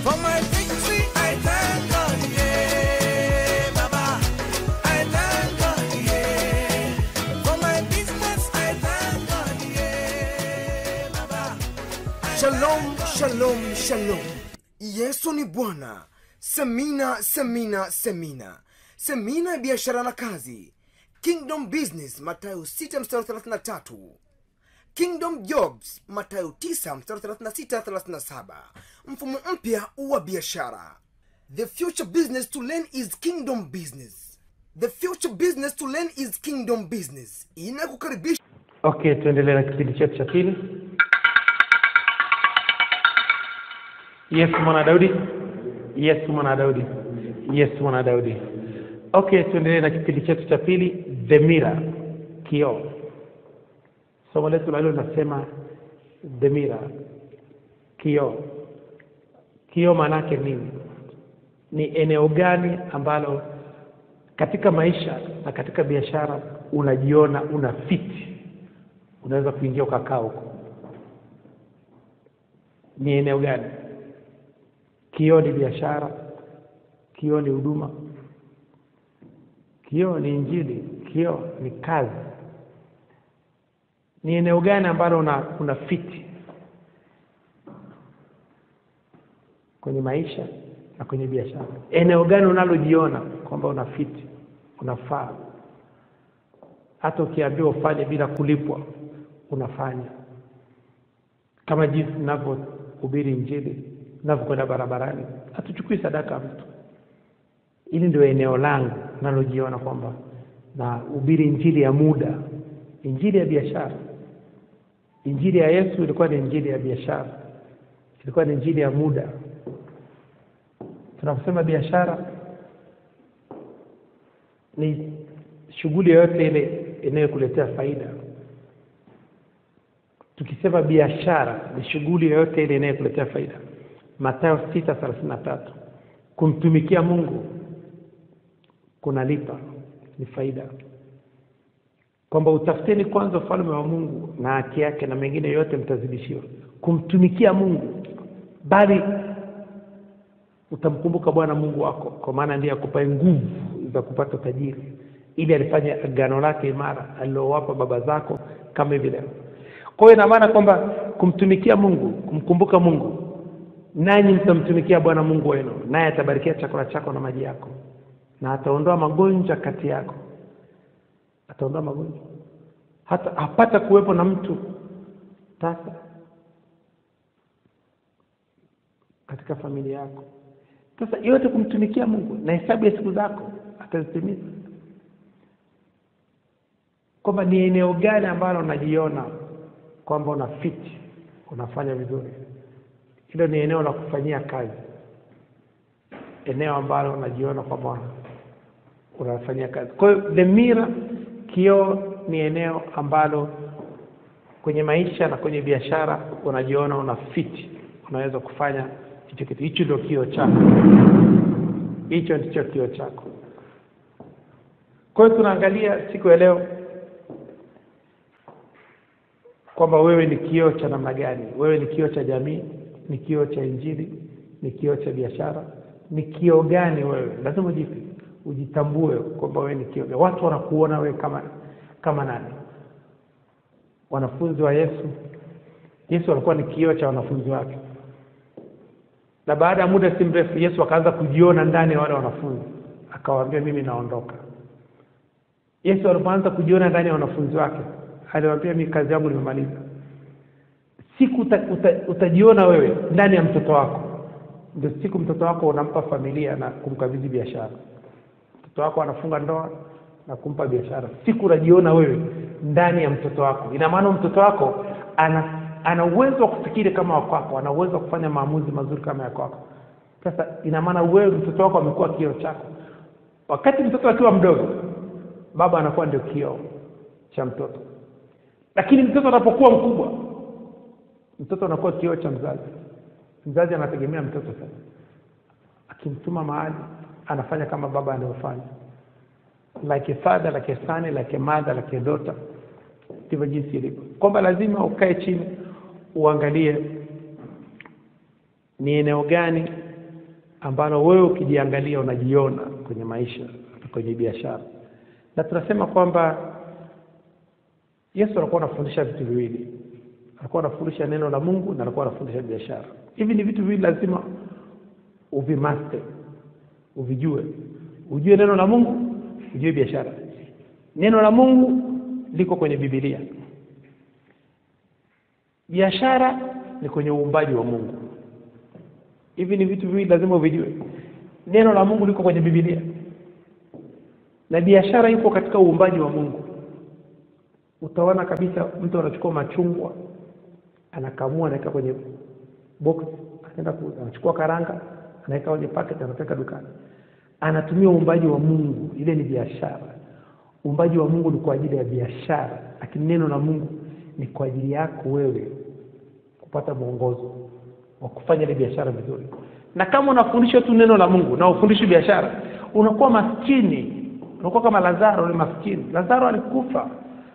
For my victory, I thank God, yeah, Baba. I thank God, yeah. For my business, I thank God, yeah, Baba. Shalom, shalom, shalom. Yesu ni Bwana. Semina, semina, semina. Semina ya biashara na kazi. Kingdom Business, Mathayo 6 mstari 33. Kingdom Jobs, Mathayo 9 mstari 36 37. Mfumo mpya wa biashara. The future business to learn is kingdom business. The future business to learn is kingdom business. Inakukaribisha okay tuendelee na kipindi chetu cha pili yesu mwana daudi yesu mwana daudi yesu mwana daudi okay tuendelee na kipindi chetu cha pili the mirror kioo somo letu la leo linasema the mirror kioo kioo maanaake nini ni eneo gani ambalo katika maisha na katika biashara unajiona una fiti unaweza kuingia ukakaa huko ni eneo gani kioo ni biashara kioo ni huduma kioo ni injili kioo ni kazi ni eneo gani ambalo una, una fiti kwenye maisha na kwenye biashara eneo gani unalojiona kwamba una fiti unafaa hata ukiambiwa ufanye bila kulipwa unafanya kama jinsi ninavyohubiri injili ninavyokwenda barabarani hatuchukui sadaka ya mtu hili ndio eneo langu nalojiona kwamba na hubiri injili ya muda injili ya biashara injili ya yesu ilikuwa ni injili ya biashara ilikuwa ni injili ya muda tunaposema biashara ni shughuli yoyote ile inayokuletea faida tukisema biashara ni shughuli yoyote ile inayokuletea faida matayo sita thelathini na tatu kumtumikia mungu kunalipa ni faida kwamba utafuteni kwanza ufalme wa mungu na haki yake na mengine yote mtazidishiwa kumtumikia mungu bali utamkumbuka bwana mungu wako kwa maana ndiye akupae nguvu za kupata tajiri ili alifanya agano lake imara alilowapa baba zako kama hivi leo kwa hiyo ina maana kwamba kumtumikia mungu kumkumbuka mungu nanyi mtamtumikia bwana mungu wenu naye atabarikia chakula chako na maji yako na ataondoa magonjwa kati yako ataondoa magonjwa hata hapata kuwepo na mtu tasa katika familia yako sasa yote kumtumikia mungu na hesabu ya siku zako atazitimiza kwamba ni eneo gani ambalo unajiona kwamba una fiti unafanya vizuri hilo ni eneo la kufanyia kazi eneo ambalo unajiona kwamba unafanyia kazi kwa hiyo the mirror kioo ni eneo ambalo kwenye maisha na kwenye biashara unajiona una fiti unaweza kufanya hicho kitu hicho ndio kioo chako hicho ndicho kioo chako kwa hiyo tunaangalia siku ya leo kwamba wewe ni kioo cha namna gani wewe ni kioo cha jamii ni kioo cha injili ni kioo cha biashara ni kioo gani wewe lazima ujipe ujitambue kwamba wewe ni kioo gani. watu wanakuona wewe kama kama nani wanafunzi wa yesu yesu alikuwa ni kioo cha wanafunzi wake na baada ya muda si mrefu yesu akaanza kujiona ndani ya wale wanafunzi akawaambia mimi naondoka yesu alipoanza kujiona ndani ya wanafunzi wake aliwaambia mi kazi yangu nimemaliza siku uta, uta, utajiona wewe ndani ya mtoto wako ndio siku mtoto wako unampa familia na kumkabidhi biashara mtoto wako anafunga ndoa na kumpa biashara siku unajiona wewe ndani ya mtoto wako ina maana mtoto wako ana ana uwezo wa kufikiri kama wakwako ana uwezo wa kufanya maamuzi mazuri kama ya kwako sasa ina maana wewe mtoto wako amekuwa kioo chako wakati mtoto akiwa mdogo baba anakuwa ndio kioo cha mtoto lakini mtoto anapokuwa mkubwa mtoto anakuwa kioo cha mzazi mzazi anategemea mtoto sasa akimtuma mahali anafanya kama baba anavyofanya like a father like a son like a mother like a daughter ndivyo jinsi ilivyo kwamba lazima ukae chini uangalie ni eneo gani ambalo wewe ukijiangalia unajiona kwenye maisha kwenye biashara na tunasema kwamba yesu alikuwa anafundisha vitu viwili alikuwa anafundisha neno la mungu na alikuwa anafundisha biashara hivi ni vitu viwili lazima uvimaste uvijue ujue neno la mungu ujue biashara neno la mungu liko kwenye bibilia biashara ni kwenye uumbaji wa mungu hivi ni vitu viwili lazima uvijue neno la mungu liko kwenye bibilia na biashara ipo katika uumbaji wa mungu utaona kabisa mtu anachukua machungwa anakamua anaweka kwenye box anaenda ku- anachukua karanga anaweka kwenye packet anapeleka dukani anatumia uumbaji wa mungu ile ni biashara uumbaji wa mungu ni kwa ajili ya biashara lakini neno la mungu ni kwa ajili yako wewe kupata mwongozo wa kufanya ile biashara vizuri na kama unafundisha tu neno la mungu na ufundishi biashara unakuwa maskini unakuwa kama lazaro ni maskini lazaro alikufa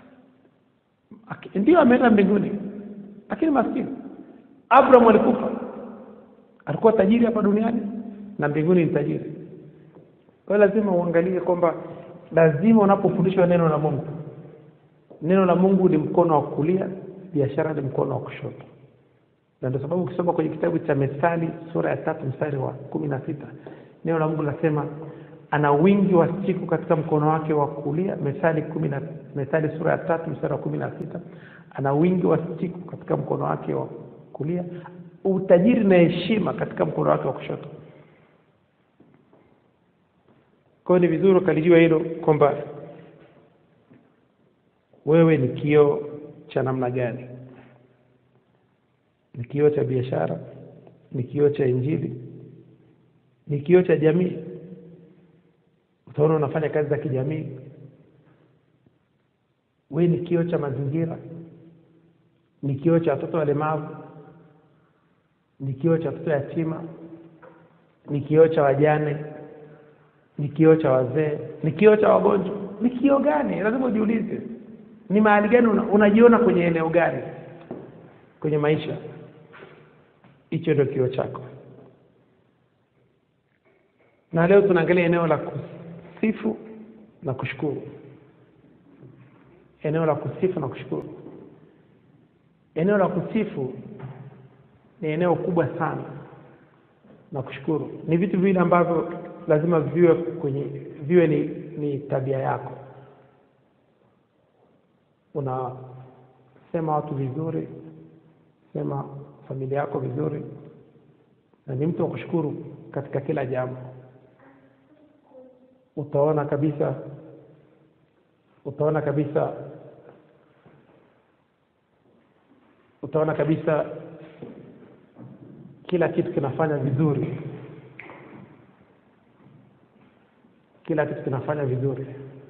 Aki- ndio ameenda mbinguni lakini maskini abraham alikufa alikuwa tajiri hapa duniani na mbinguni ni tajiri kwa hiyo lazima uangalie kwamba lazima unapofundishwa neno la mungu neno la mungu ni mkono wa kulia biashara ni mkono wa kushoto na ndio sababu ukisoma kwenye kitabu cha methali sura ya tatu mstari wa kumi na sita neno la mungu linasema ana wingi wa siku katika mkono wake wa kulia methali kumi na methali sura ya tatu mstari wa kumi na sita ana wingi wa siku katika mkono wake wa kulia utajiri na heshima katika mkono wake wa kushoto kwa hiyo ni vizuri ukalijua hilo kwamba wewe ni kioo cha namna gani ni kioo cha biashara ni kioo cha injili ni kioo cha jamii utaona unafanya kazi za kijamii wewe ni kioo cha mazingira ni kioo cha watoto walemavu ni kioo cha watoto yatima ni kioo cha wajane ni kioo cha wazee ni kioo cha wagonjwa ni kioo gani lazima ujiulize ni mahali gani una, unajiona kwenye eneo gani kwenye maisha hicho ndio kioo chako na leo tunaangalia eneo la kusifu na kushukuru eneo la kusifu na kushukuru eneo la kusifu ni eneo kubwa sana na kushukuru ni vitu vile ambavyo lazima viwe kwenye viwe ni, ni tabia yako unasema watu vizuri sema familia yako vizuri na ni mtu wa kushukuru katika kila jambo utaona kabisa utaona kabisa utaona kabisa kila kitu kinafanya vizuri kila kitu kinafanya vizuri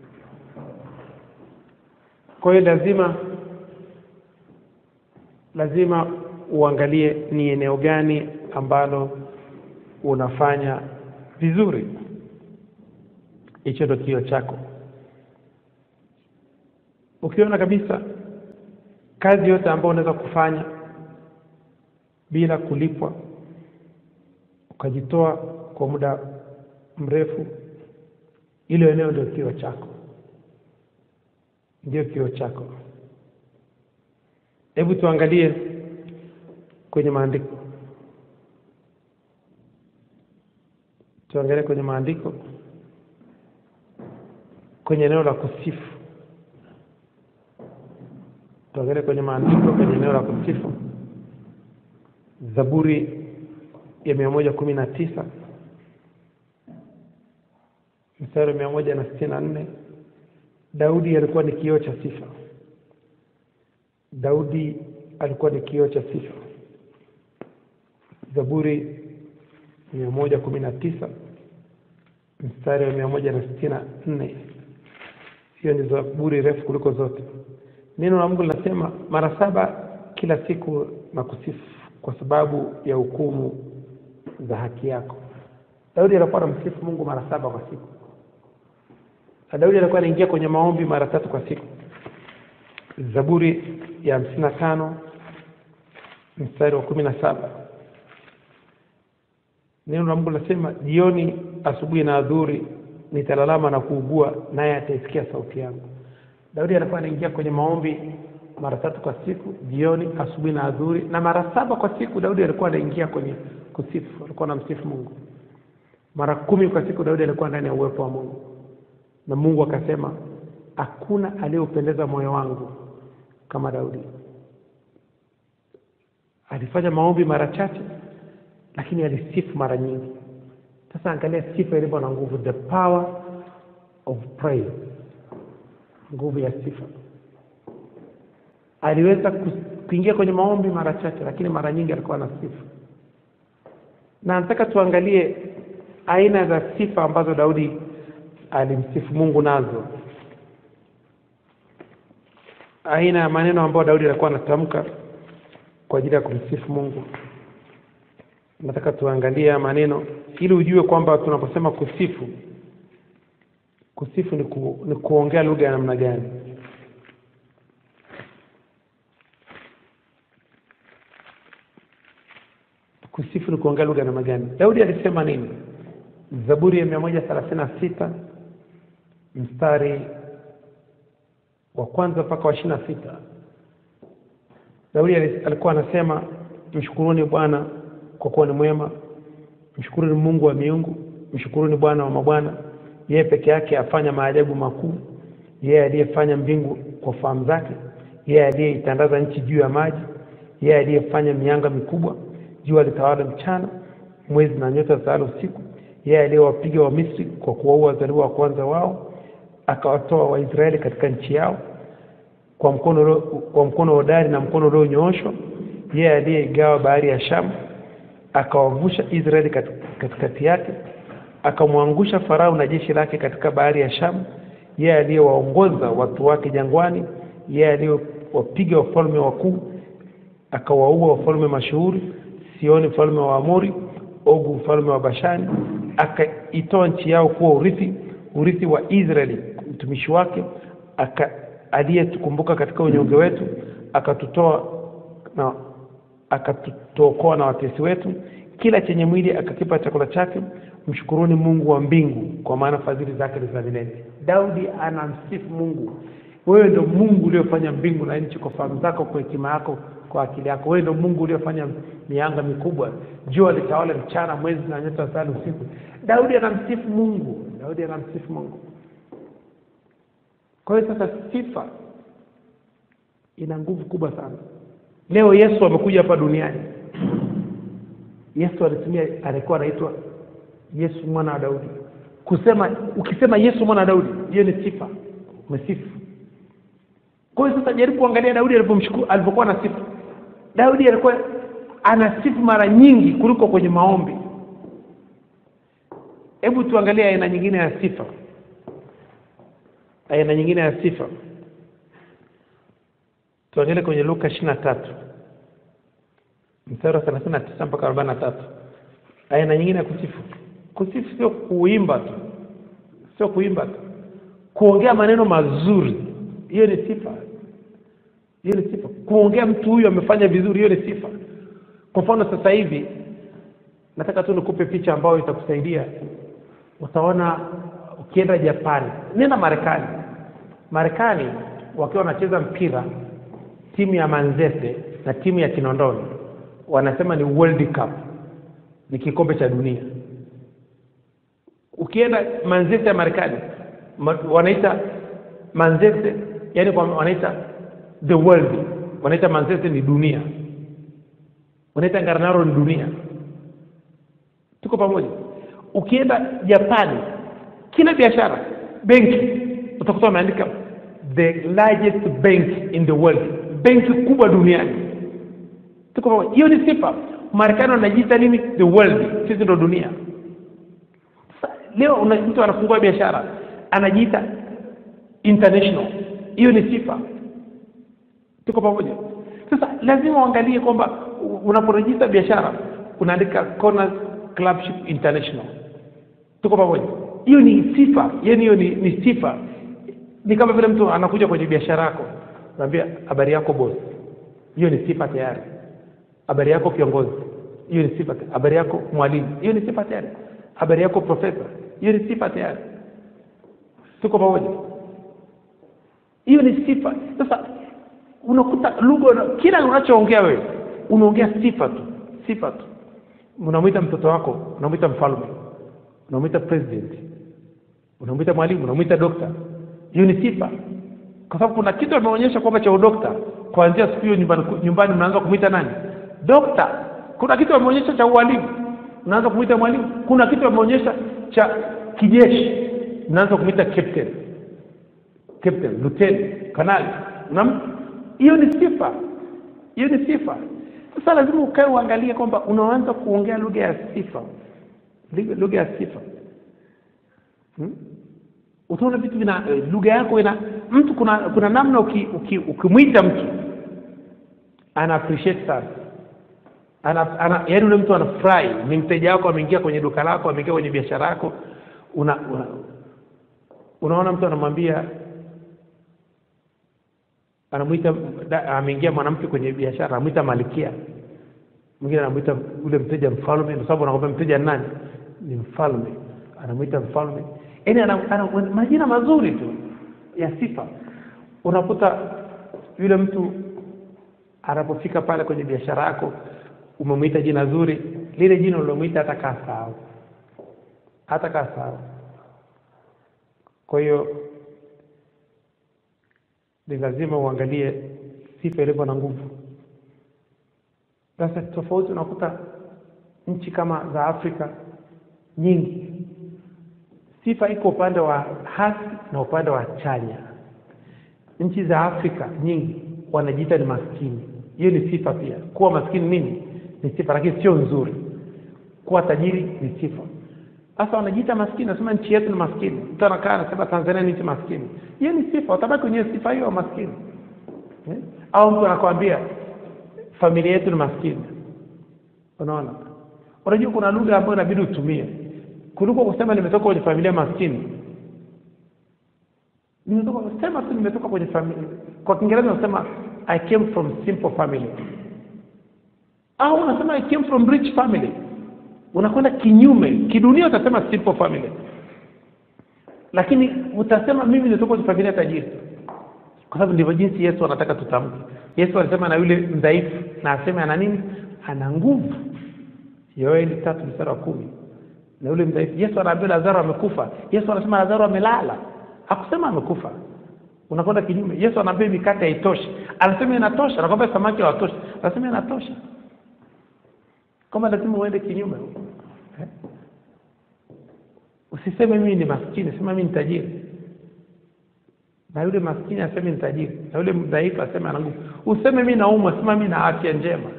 kwa hiyo lazima lazima uangalie ni eneo gani ambalo unafanya vizuri hicho ndo kio chako ukiona kabisa kazi yote ambayo unaweza kufanya bila kulipwa ukajitoa kwa muda mrefu hilo eneo ndio kio chako ndio kio chako hebu tuangalie kwenye maandiko tuangalie kwenye maandiko kwenye eneo la kusifu tuangalie kwenye maandiko kwenye eneo la kusifu zaburi ya mia moja kumi na tisa mstari wa mia moja na sitini na nne daudi alikuwa ni kioo cha sifa daudi alikuwa ni kioo cha sifa zaburi mia moja kumi na tisa mstari wa mia moja na sitini na nne hiyo ni zaburi refu kuliko zote neno la mungu linasema mara saba kila siku na kusifu kwa sababu ya hukumu za haki yako daudi alikuwa anamsifu mungu mara saba kwa siku na daudi alikuwa anaingia kwenye maombi mara tatu kwa siku zaburi ya hamsini na tano mstari wa kumi na saba neno la mungu linasema jioni asubuhi na adhuri nitalalama na kuugua naye ataisikia sauti yangu daudi alikuwa anaingia kwenye maombi mara tatu kwa siku jioni asubuhi na adhuri na mara saba kwa siku daudi alikuwa anaingia kwenye kusifu alikuwa anamsifu mungu mara kumi kwa siku daudi alikuwa ndani ya uwepo wa mungu na mungu akasema hakuna aliyeupendeza moyo wangu kama daudi alifanya maombi mara chache lakini alisifu mara nyingi sasa angalia sifa ilivyo na nguvu the power of praise nguvu ya sifa aliweza kus- kuingia kwenye maombi mara chache lakini mara nyingi alikuwa na sifa na nataka tuangalie aina za sifa ambazo daudi alimsifu mungu nazo aina ya maneno ambayo daudi alikuwa anatamka kwa ajili ya kumsifu mungu nataka tuangalie haya maneno ili ujue kwamba tunaposema kusifu kusifu ni, ku, ni kuongea lugha ya namna gani kusifu ni kuongea lugha ya namna gani daudi alisema nini zaburi ya mia moja thelathini na sita mstari wa kwanza mpaka wa ishiri na sita daudi ali- alikuwa anasema mshukuruni bwana kwa kuwa ni mwema mshukuruni mungu wa miungu mshukuruni bwana wa mabwana yeye peke yake afanya maajabu makuu yeye aliyefanya mbingu kwa fahamu zake yeye aliyeitandaza nchi juu ya maji yeye aliyefanya mianga mikubwa jua litawala mchana mwezi na nyota zitawala usiku yeye aliyewapiga wamisri kwa kuwaua wazaliwa wa kwanza wao akawatoa waisraeli katika nchi yao kwa mkono ulio- kwa mkono hodari na mkono ulionyooshwa yeye aliyeigawa bahari ya shamu akawavusha israeli kat- katikati yake akamwangusha farao na jeshi lake katika bahari ya shamu yeye aliyewaongoza watu wake jangwani yeye aliyewapiga wafalme wakuu akawaua wafalme mashuhuri sioni mfalme wa amori ogu mfalme wa bashani akaitoa nchi yao kuwa urithi urithi wa israeli mtumishi wake aka aliyetukumbuka katika unyonge wetu akatutoa na akatuokoa na watesi wetu kila chenye mwili akakipa chakula chake mshukuruni mungu wa mbingu kwa maana fadhili zake ni za milele daudi anamsifu mungu wewe ndo mungu uliofanya mbingu na nchi kwa fahamu zako kwa hekima yako kwa akili yako wewe ndo mungu uliofanya mianga mikubwa jua litawale mchana mwezi na nyota zale usiku daudi anamsifu mungu daudi anamsifu mungu kwa hiyo sasa sifa ina nguvu kubwa sana leo yesu amekuja hapa duniani yesu alitumia alikuwa anaitwa yesu mwana wa daudi kusema ukisema yesu mwana wa daudi hiyo ni sifa umesifu kwa hiyo sasa jaribu kuangalia daudi alipomshukuru alipokuwa na sifa daudi alikuwa anasifu mara nyingi kuliko kwenye maombi hebu tuangalie aina nyingine ya sifa aina nyingine ya sifa tuangalie kwenye luka ishiri na tatu mstari wa thelathini na tisa mpaka arobaini na tatu aina nyingine ya kusifu kusifu sio kuimba tu sio kuimba tu kuongea maneno mazuri hiyo ni sifa hiyo ni sifa kuongea mtu huyu amefanya vizuri hiyo ni sifa kwa mfano sasa hivi nataka tu nikupe picha ambayo itakusaidia utaona ukienda japani nenda marekani marekani wakiwa wanacheza mpira timu ya manzese na timu ya kinondoni wanasema ni world cup ni kikombe cha dunia ukienda manzese ya marekani ma, wanaita manzese yani kwa, wanaita the world wanaita manzese ni dunia wanaita ngaranaro ni dunia tuko pamoja ukienda japani kila biashara benki utakuta wameandika the largest bank in the world benki kubwa duniani tuko pamoja hiyo ni sifa marekani wanajiita nini the world sisi ndo dunia Sasa, leo una, mtu anafungua biashara anajiita international hiyo ni sifa tuko pamoja sasa lazima uangalie kwamba unaporejista biashara unaandika Corners Clubship International tuko pamoja hiyo ni sifa yani hiyo ni, ni sifa ni kama vile mtu anakuja kwenye biashara yako naambia habari yako boss hiyo ni sifa tayari habari yako kiongozi hiyo ni sifa habari yako mwalimu hiyo ni sifa tayari habari yako profesa hiyo ni sifa tayari tuko pamoja hiyo ni sifa sasa unakuta lugha una- kila unachoongea wewe unaongea sifa tu sifa tu unamwita mtoto wako unamwita mfalme unamwita president unamwita mwalimu unamwita dokta hiyo ni sifa kwa sababu kuna kitu ameonyesha kwamba cha udokta kuanzia siku hiyo nyumbani, nyumbani mnaanza kumwita nani dokta kuna kitu ameonyesha cha ualimu mnaanza kumwita mwalimu kuna kitu ameonyesha cha kijeshi mnaanza kumwita captain captain lieutenant kanali Unam- hiyo ni sifa hiyo ni sifa sasa lazima ukae uangalie kwamba unaanza kuongea lugha ya sifa Lugha- lugha ya sifa hmm? utaona vitu vina eh, lugha yako ina mtu kuna kuna namna uki- uki- ukimwita mtu ana appreciate sana ana, ana yaani ule mtu anafurahi ni mteja wako ameingia kwenye duka lako ameingia kwenye biashara yako una, una unaona mtu anamwambia anamwita da- ameingia mwanamke kwenye biashara anamwita malkia mwingine anamwita ule mteja mfalme kwa sababu anakwambia mteja ni nani ni mfalme anamwita mfalme yaani ana, ana, majina mazuri tu ya sifa unakuta yule mtu anapofika pale kwenye biashara yako umemwita jina zuri lile jina ulilomwita hata kaa sahau hata kaa sahau kwa hiyo ni lazima uangalie sifa ilivyo na nguvu sasa tofauti unakuta nchi kama za afrika nyingi sifa iko upande wa hasi na upande wa chanya nchi za afrika nyingi wanajiita ni maskini hiyo ni sifa pia kuwa maskini nini ni sifa lakini sio nzuri kuwa tajiri ni sifa sasa wanajiita maskini nasema nchi yetu ni maskini mtu anakaa anasema tanzania ni nchi maskini hiyo ni sifa watabaki kwenye sifa hiyo ya maskini eh? au mtu anakwambia familia yetu ni maskini unaona unajua kuna lugha ambayo inabidi utumie kuliko kusema nimetoka kwenye familia maskini nimetoka sema tu nimetoka kwenye familia kwa kiingereza unasema i came from simple family au unasema i came from rich family unakwenda kinyume kidunia utasema simple family lakini utasema mimi nimetoka kwenye familia tajiri kwa sababu ndivyo jinsi yesu anataka tutamke yesu alisema na yule mdhaifu na aseme ana nini ana nguvu yoeli tatu mstari wa kumi na yule mdhaifu yesu anaambia lazaro amekufa yesu anasema lazaro amelala hakusema amekufa unakwenda kinyume yesu anaambia mikate haitoshi anasema inatosha nakwambia samaki hawatoshi anasema inatosha kama lazima uende kinyume eh? usiseme mimi ni maskini sema mimi ni tajiri na yule maskini aseme ni tajiri na yule mdhaifu aseme ana nguvu useme mimi naumwa sema mimi na afya njema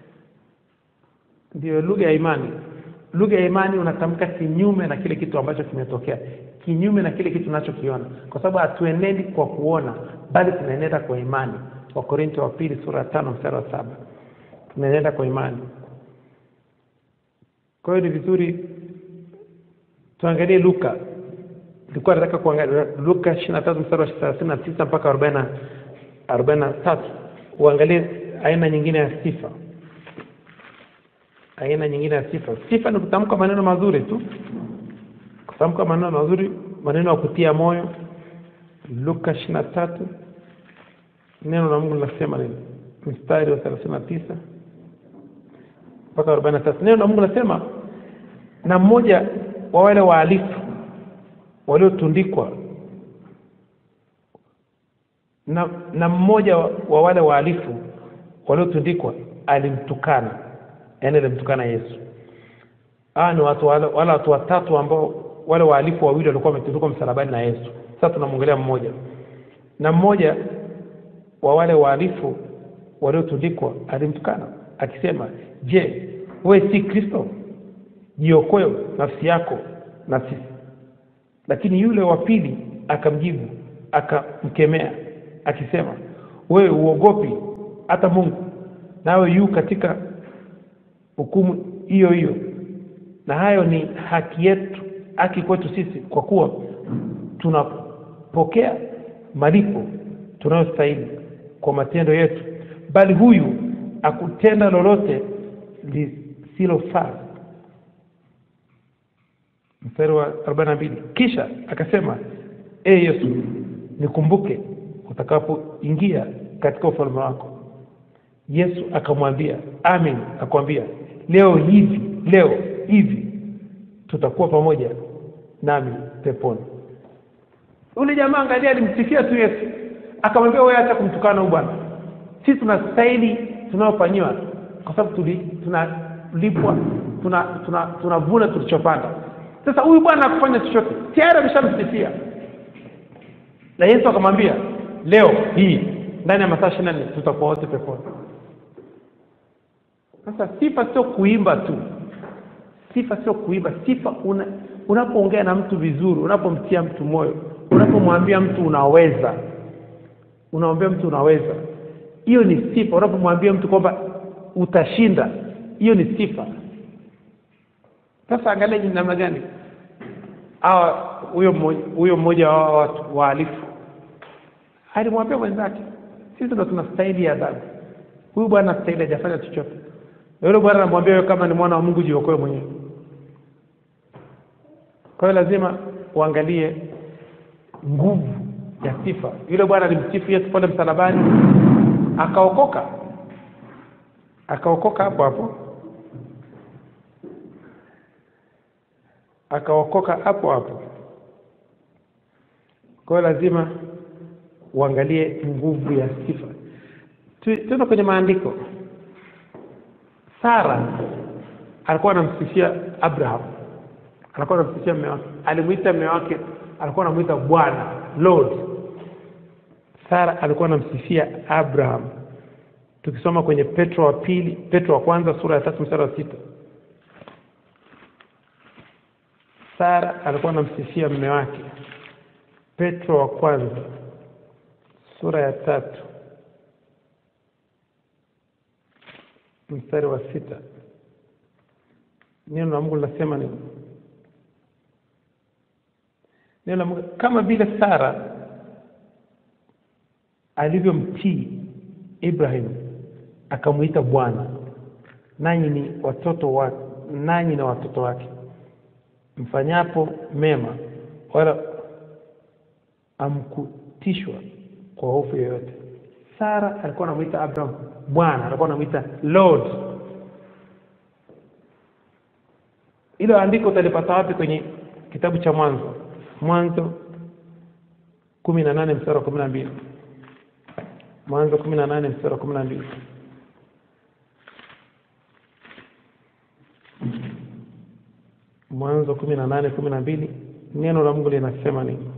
ndio lugha ya imani lugha ya imani unatamka kinyume na kile kitu ambacho kimetokea kinyume na kile kitu unachokiona kwa sababu hatuenendi kwa kuona bali tunaenenda kwa imani wakorinto wa pili sura ya tano mstari wa saba tunaenenda kwa imani kwa hiyo ni vizuri tuangalie luka nilikuwa nataka kuangalia luka ishiri na tatu mstari wa thelathini na tisa mpaka arobaini na arobaini na tatu uangalie aina nyingine ya sifa aina nyingine ya sifa sifa ni kutamka maneno mazuri tu kutamka maneno mazuri maneno ya kutia moyo luka ishiri na tatu neno la mungu linasema nini mstari wa thelathini na tisa mpaka arobaini na tatu neno la mungu linasema na mmoja wa wale wahalifu waliotundikwa na, na mmoja wa, wa wale wahalifu waliotundikwa alimtukana yaani alimtukana yesu hawa ni watu wale, wale watu watatu ambao wale wahalifu wawili walikuwa wametundikwa msalabani na yesu sasa tunamwongelea mmoja na mmoja wa wale wahalifu waliotundikwa alimtukana akisema je wewe si kristo jiokoe nafsi yako na sisi lakini yule wa pili akamjibu akamkemea akisema wewe uogopi hata mungu nawe yu katika hukumu hiyo hiyo na hayo ni haki yetu haki kwetu sisi kwa kuwa tunapokea malipo tunayostahili kwa matendo yetu bali huyu akutenda lolote lisilofaa mstari wa arobaini na mbili kisha akasema e yesu nikumbuke utakapoingia katika ufalme wako yesu akamwambia amin akamwambia leo hivi leo hivi tutakuwa pamoja nami peponi yule jamaa angalia alimsifia tu yesu akamwambia wewe acha kumtukana huyu bwana sisi tunastahili tunayofanyiwa kwa sababu tuli- tunalipwa tuna tuna tunavuna tulichopanda sasa huyu bwana akufanya chochote tayari ameshamsifia na yesu akamwambia leo hii ndani ya masaa ishiri na nne tutakuwa wote peponi sasa sifa sio kuimba tu sifa sio kuimba sifa una, unapoongea na mtu vizuri unapomtia mtu moyo unapomwambia mtu unaweza unamwambia mtu unaweza hiyo ni sifa unapomwambia mtu kwamba utashinda hiyo ni sifa sasa angalia ni namna gani hawa huyo mmoja huyo mmoja wa hawa watu wahalifu alimwambia mwenzake sisi ndo tunastahili adhabu huyu bwana stahili hajafanya chochote Na yule bwana anamwambia wewe kama ni mwana wa mungu jiokoe mwenyewe kwa hiyo lazima uangalie nguvu ya sifa yule bwana alimsifu yesu pale msalabani akaokoka akaokoka hapo hapo akaokoka hapo hapo kwa hiyo lazima uangalie nguvu ya sifa Tu- tuende kwenye maandiko sara alikuwa anamsifia abraham alikuwa anamsifia mme wake alimwita mme wake alikuwa anamwita bwana lord sara alikuwa anamsifia abraham tukisoma kwenye petro wa pili petro wa kwanza sura ya tatu mstari wa sita sara alikuwa anamsifia mme wake petro wa kwanza sura ya tatu mstari wa sita neno la mungu linasema nini neno la mungu kama vile sara alivyomtii ibrahim akamwita bwana nanyi ni watoto wa nanyi na watoto wake mfanyapo mema wala amkutishwa kwa hofu yoyote sara alikuwa anamwita abraham bwana alikuwa anamwita lord hilo andiko utalipata wapi kwenye kitabu cha mwanzo mwanzo kumi na nane mstari wa kumi na mbili mwanzo kumi na nane mstari wa kumi na mbili mwanzo kumi na nane kumi na mbili neno la mungu linasema nini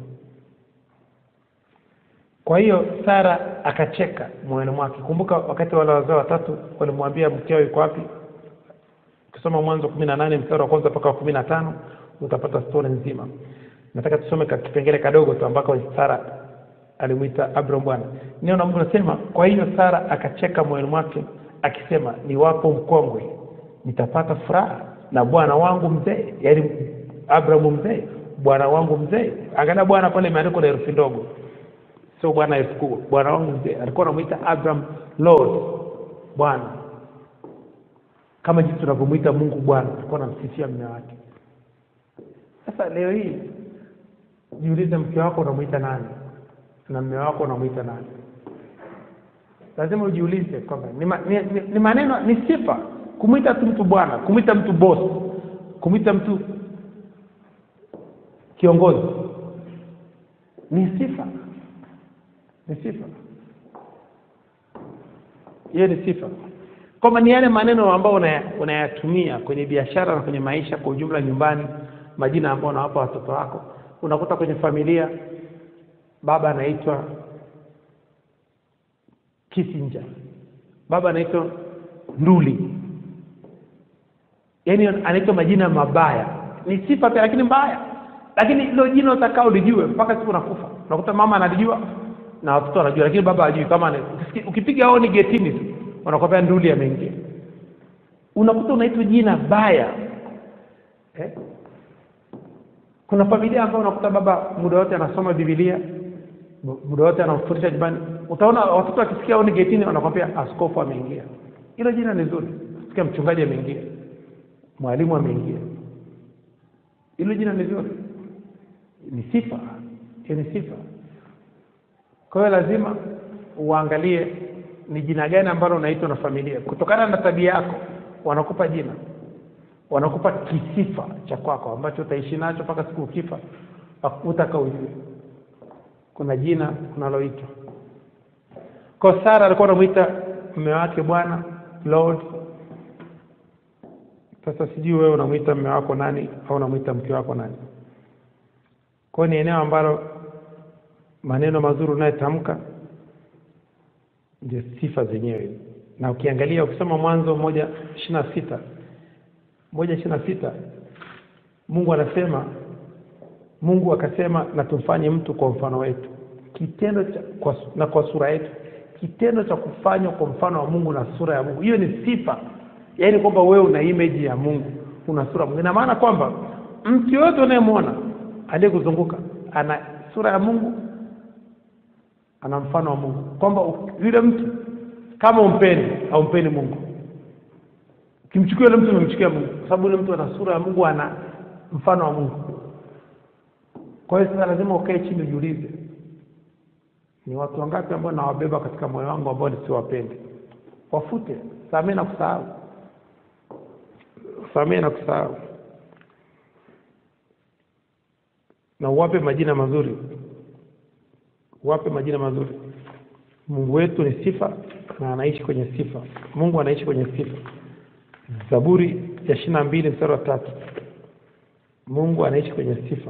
kwa hiyo sara akacheka moyoni mwake kumbuka wakati wale wazee watatu walimwambia mkeo yuko wapi ukisoma mwanzo kumi na nane mstari wa kwanza mpaka wa kumi na tano utapata stori nzima nataka tusome ka kipengele kadogo tu ambako sara alimwita abraham bwana neno la mungu nasema kwa hiyo sara akacheka moyoni mwake akisema niwapo mkongwe nitapata furaha na bwana wangu mzee yaani abrahamu mzee bwana wangu mzee angalia bwana pale imeandikwa na herufi ndogo sio bwana elfu kubwa bwana wangu mzee alikuwa anamwita abraham lord bwana kama jinsi tunavyomwita mungu bwana alikuwa anamsifia mme wake sasa leo hii jiulize mke wako unamwita nani na mme wako unamwita nani lazima ujiulize kwamba ni, ma, ni, ni, ni maneno ni sifa kumwita tu mtu bwana kumwita mtu boss kumwita mtu kiongozi ni sifa ni sifa hiyo ni sifa kwamba ni yale maneno ambayo unaya- unayatumia kwenye biashara na kwenye maisha kwa ujumla nyumbani majina ambayo unawapa watoto wako unakuta kwenye familia baba anaitwa kisinja baba anaitwa nduli yaani anaitwa majina mabaya ni sifa pia lakini mbaya lakini ilo jina utakaa ulijue mpaka siku nakufa unakuta mama analijua na watoto wanajua lakini baba hajui kama ana- ukisikia- ukipiga honi getini tu wanakwambia nduli ameingia unakuta unaitwa jina baya eh? kuna familia ambayo unakuta baba muda wote anasoma bibilia mu- muda wote anafundisha nyumbani utaona watoto wakisikia honi getini wanakwambia askofu ameingia hilo jina ni zuri sikia mchungaji ameingia mwalimu ameingia hilo jina ni zuri ni sifa hiyo ni sifa kwa hiyo lazima uangalie ni jina gani ambalo unaitwa na familia kutokana na tabia yako wanakupa jina wanakupa kisifa cha kwako ambacho utaishi nacho mpaka siku ukifa utaka ujue kuna jina unaloitwa kwa sara alikuwa anamwita mme wake bwana lord sasa sijui wewe unamwita mme wako nani au unamwita mke wako nani kwao ni eneo ambalo maneno mazuri unayotamka ndio sifa zenyewe na ukiangalia ukisoma mwanzo moja ishiri na sita moja ishiri na sita mungu anasema mungu akasema na tumfanye mtu kwa mfano wetu kitendo cha, kwa, na kwa sura yetu kitendo cha kufanywa kwa mfano wa mungu na sura ya mungu hiyo ni sifa yaani kwamba wewe una image ya mungu una sura ya mungu ina maana kwamba mtu yoyote unayemwona aliyekuzunguka ana sura ya mungu ana mfano wa mungu kwamba yule mtu kama umpendi aumpeni mungu ukimchukua yule mtu umemchukia mungu kwa sababu yule mtu ana sura ya mungu ana mfano wa mungu kwa hiyo sasa lazima ukae chini ujiulize ni watu wangapi ambao nawabeba katika moyo wangu ambao nisiwapende wafute samee na kusahau samee na kusahau na uwape majina mazuri uwape majina mazuri mungu wetu ni sifa na anaishi kwenye sifa mungu anaishi kwenye sifa zaburi ya ishiri na mbili mstari wa tatu mungu anaishi kwenye sifa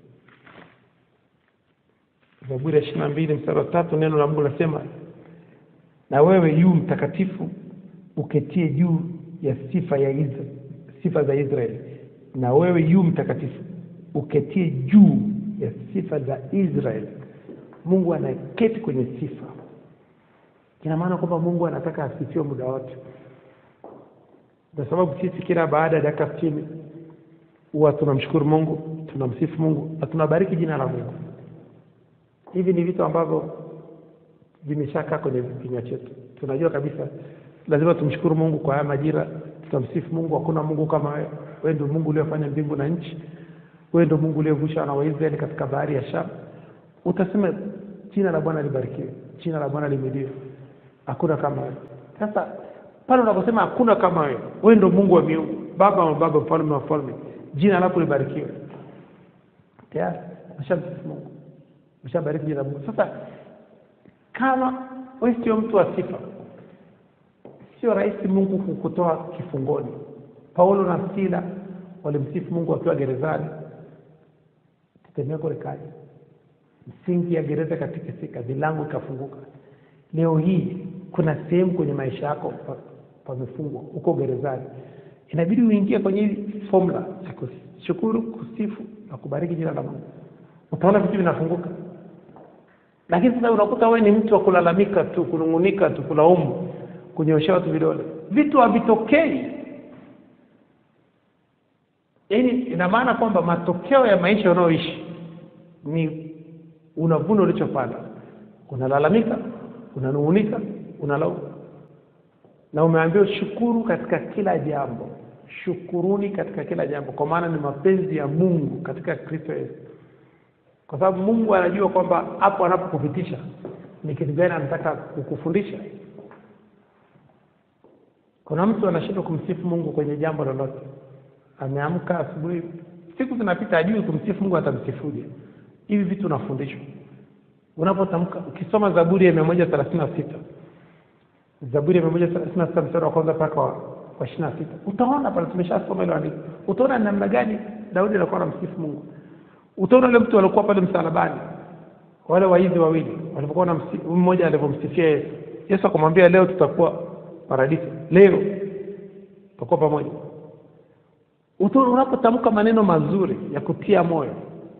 zaburi ya ishiri na mbili mstari wa tatu neno la mungu linasema na wewe yu mtakatifu uketie juu ya sifa ya Isra, sifa za israeli na wewe yu mtakatifu uketie juu ya sifa za israeli mungu anaketi kwenye sifa ina maana kwamba mungu anataka asifiwe muda wote kwa sababu sisi kila baada ya dakika sitini huwa tunamshukuru mungu tunamsifu mungu na tunabariki jina la mungu hivi ni vitu ambavyo vimeshakaa kwenye kinywa chetu tunajua kabisa lazima tumshukuru mungu kwa haya majira tutamsifu mungu hakuna mungu kama wewe wewe ndio mungu uliofanya mbingu na nchi wewe ndio mungu uliovusha wana wa israeli katika bahari ya sham utasema jina la bwana libarikiwe jina la bwana limidiwe hakuna kama wewe sasa pale unaposema hakuna kama wewe wewe ndio mungu wa miungu baba wa baba mfalme wa falme jina lako libarikiwe tayari umeshamsifu mungu umeshabariki jina la mungu sasa kama wewe sio mtu wa sifa sio rahisi mungu kukutoa kifungoni paulo na sila walimsifu mungu wakiwa gerezani tetemeko likaja msingi ya gereza ikatikisika milango ikafunguka leo hii kuna sehemu kwenye maisha yako pamefungwa huko gerezani inabidi uingie kwenye hii formula ya kushukuru kusifu na kubariki jina la mungu utaona vitu vinafunguka lakini sasa unakuta wewe ni mtu wa kulalamika tu kunung'unika tu kulaumu kunyoshea watu vidole vitu havitokei yaani ina maana kwamba matokeo ya maisha unayoishi ni unavuna ulichopanda unalalamika unanung'unika unalaumu na umeambiwa shukuru katika kila jambo shukuruni katika kila jambo kwa maana ni mapenzi ya mungu katika kristo yesu kwa sababu mungu anajua kwamba hapo anapokupitisha ni kitu gani anataka kukufundisha kuna mtu anashindwa kumsifu mungu kwenye jambo lolote ameamka asubuhi siku zinapita ajui kumsifu mungu atamsifuje hivi vitu unafundishwa unapotamka ukisoma zaburi ya mia moja thelathini na sita zaburi ya mia moja thelathini na sita mstari wa kwanza mpaka wa wa ishiri na sita utaona pale tumeshasoma ile andiko utaona namna gani daudi alikuwa anamsifu mungu utaona ule mtu alikuwa pale msalabani wale waizi wawili walipokuwa na mmoja alivyomsifia yesu yesu akamwambia leo tutakuwa paradiso leo tutakuwa pamoja utaona unapotamka maneno mazuri ya kutia moyo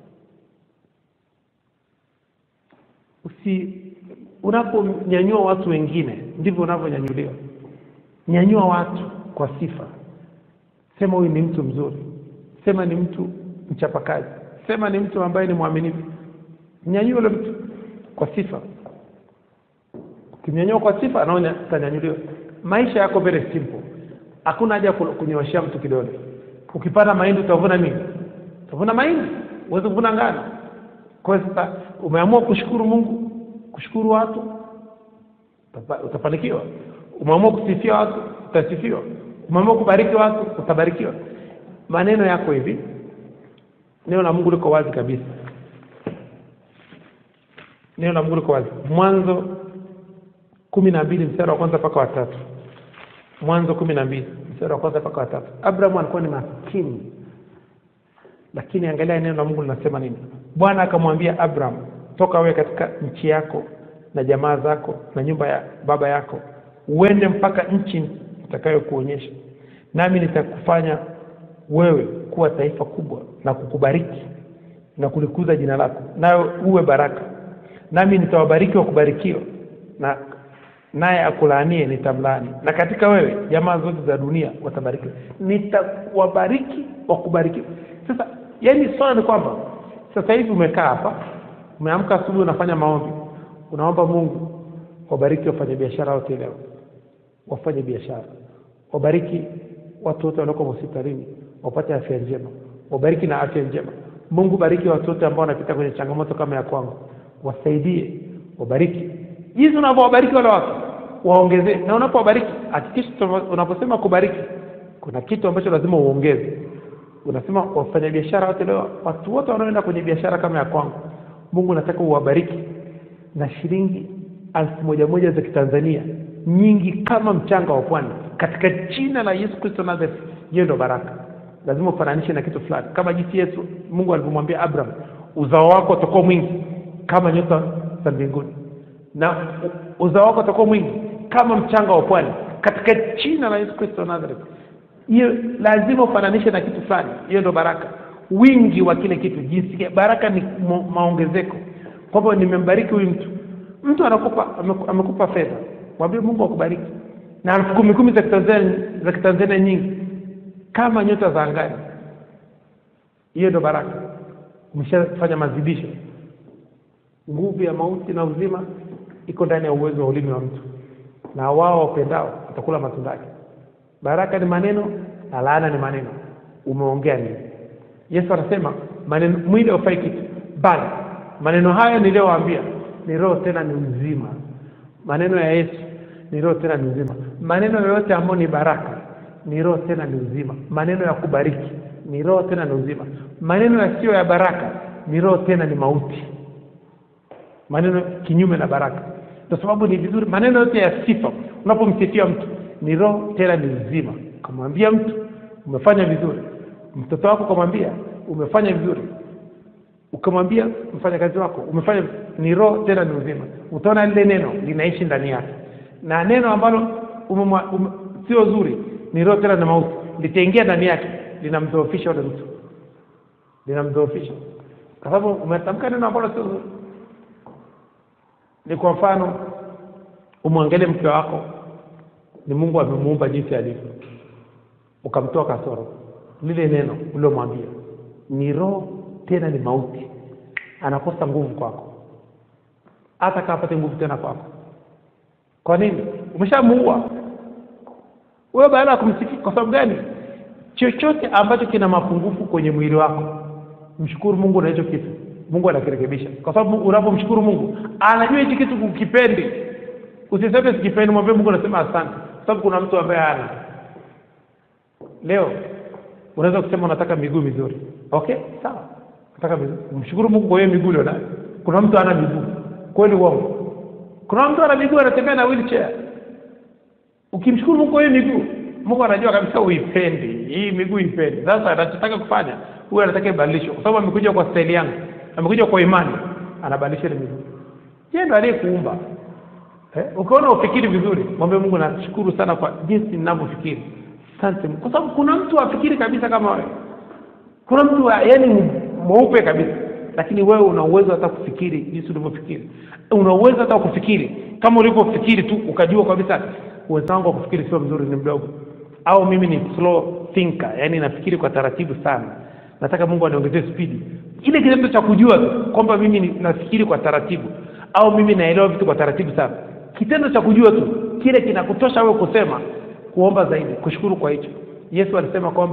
usi unaponyanyua watu wengine ndivyo unavyonyanyuliwa nyanyua watu kwa sifa sema huyu ni mtu mzuri sema ni mtu mchapakazi sema ni mtu ambaye ni mwaminifu nyanyua ule mtu kwa sifa ukimnyanyua kwa sifa anaona utanyanyuliwa maisha yako very simple hakuna haja ya kunyoshea mtu kidole ukipanda mahindi utavuna nini utavuna mahindi uweze kuvuna ngano kwa hiyo sasa umeamua kushukuru mungu kushukuru watu utapa- utafanikiwa umeamua kusifia watu utasifiwa umeamua kubariki watu utabarikiwa maneno yako hivi neno la mungu liko wazi kabisa neno la mungu liko wazi mwanzo kumi na mbili mstari wa kwanza mpaka watatu mwanzo kumi na mbili mstari wa kwanza mpaka watatu abrahamu alikuwa ni maskini lakini angalia neno la mungu linasema nini bwana akamwambia abraham toka wewe katika nchi yako na jamaa zako na nyumba ya baba yako uende mpaka nchi nitakayokuonyesha nami nitakufanya wewe kuwa taifa kubwa na kukubariki na kulikuza jina lako nawe uwe baraka nami nitawabariki wakubarikiwa na naye akulaanie nitamlaani na katika wewe jamaa zote za dunia watabarikiwa nitawabariki wakubarikiwa sasa yani swala ni kwamba sasa hivi umekaa hapa umeamka asubuhi unafanya maombi unaomba mungu wabariki wafanyabiashara wote leo wafanye biashara wabariki watu wote walioko hospitalini wapate afya njema wabariki na afya njema mungu bariki watu wote ambao wanapita kwenye changamoto kama ya kwangu wasaidie wabariki jinsi unavyowabariki wale watu waongezee na unapowabariki hakikisha unaposema kubariki kuna kitu ambacho lazima uongeze unasema wafanyabiashara wote leo watu wote wanaoenda kwenye biashara kama ya kwangu mungu nataka uwabariki na shilingi elfu moja moja za kitanzania nyingi kama mchanga wa pwani katika jina la yesu kristo nazareth hiyo ndo baraka lazima ufananishe na kitu fulani kama jinsi yesu mungu alivyomwambia abraham uzao wako utakuwa mwingi kama nyota za mbinguni na u- uzao wako utakuwa mwingi kama mchanga wa pwani katika jina la yesu kristo nazareth hiyo lazima ufananishe na kitu fulani hiyo ndo baraka wingi wa kile kitu jinsi baraka ni mo- maongezeko kwamba nimembariki huyu mtu mtu anakupa ameku- amekupa fedha mwambie mungu akubariki na elfu kumi kumi za kitanzania za kitanzania nyingi kama nyota za angani hiyo ndo baraka umeshafanya mazidisho nguvu ya mauti na uzima iko ndani ya uwezo wa ulimi wa mtu na wao wapendao watakula matunda yake baraka ni maneno na laana ni maneno umeongea nini yesu anasema maneno mwili haufai kitu bali maneno hayo niliyowaambia ni roho tena ni uzima maneno ya yesu ni roho tena ni uzima maneno yoyote ambayo ni baraka ni roho tena ni uzima maneno ya kubariki ni roho tena ni uzima maneno yasiyo ya baraka ni roho tena ni mauti maneno kinyume na baraka kwa sababu ni vizuri maneno yote ya sifa unapomsifia mtu ni roho tena ni uzima ukamwambia mtu umefanya vizuri mtoto wako ukamwambia umefanya vizuri ukamwambia mfanyakazi wako umefanya vizuri. ni roho tena ni uzima utaona lile neno linaishi ndani yake na neno ambalo umemwa- ume, sio zuri ni roho tena na mauti litaingia ndani yake linamdhoofisha ule mtu linamdhoofisha kwa sababu umetamka neno ambalo sio zuri ni kwa mfano umwangalie mke wako ni mungu amemuumba jinsi alivyo ukamtoa kasoro lile neno uliomwambia ni roho tena ni mauti anakosa nguvu kwako hata kaa apate nguvu tena kwako kwa nini umeshamuua wewe baada ya kumsifia kwa sababu gani chochote ambacho kina mapungufu kwenye mwili wako mshukuru mungu na hicho kitu mungu anakirekebisha kwa sababu unapomshukuru mungu anajua hichi kitu kukipendi usiseme sikipendi mwambie mungu anasema asante kwa sababu kuna mtu ambaye ana leo unaweza kusema unataka miguu mizuri okay sawa nataka miguu mshukuru mungu kwa hiyo miguu ulionayo kuna mtu ana miguu kweli uongo kuna mtu ana miguu anatembea na wheelchair ukimshukuru mungu kwa hiyo miguu mungu anajua kabisa uipendi hii miguu ipendi sasa anachotaka kufanya huyu anataka ibadilishwe kwa sababu amekuja kwa staili yangu amekuja kwa imani anabadilisha ile miguu yeye ndo aliyekuumba eh? ukiona ufikiri vizuri mwambie mungu nashukuru sana kwa jinsi ninavyofikiri asante Mungu. kwa sababu kuna mtu afikiri kabisa kama wewe kuna mtu wa- yani mweupe kabisa lakini wewe una uwezo hata kufikiri jinsi ulivyofikiri una uwezo hata wa kufikiri kama ulivyofikiri tu ukajua kabisa uwezo wangu wa kufikiri sio mzuri ni mdogo au mimi ni slow thinker yani nafikiri kwa taratibu sana nataka mungu aniongezee spidi ile kitendo cha kujua tu kwamba mimi ni- nafikiri kwa taratibu au mimi naelewa vitu kwa taratibu sana kitendo cha kujua tu kile kinakutosha wewe kusema kuomba zaidi kushukuru kwa hicho yesu alisema kwamba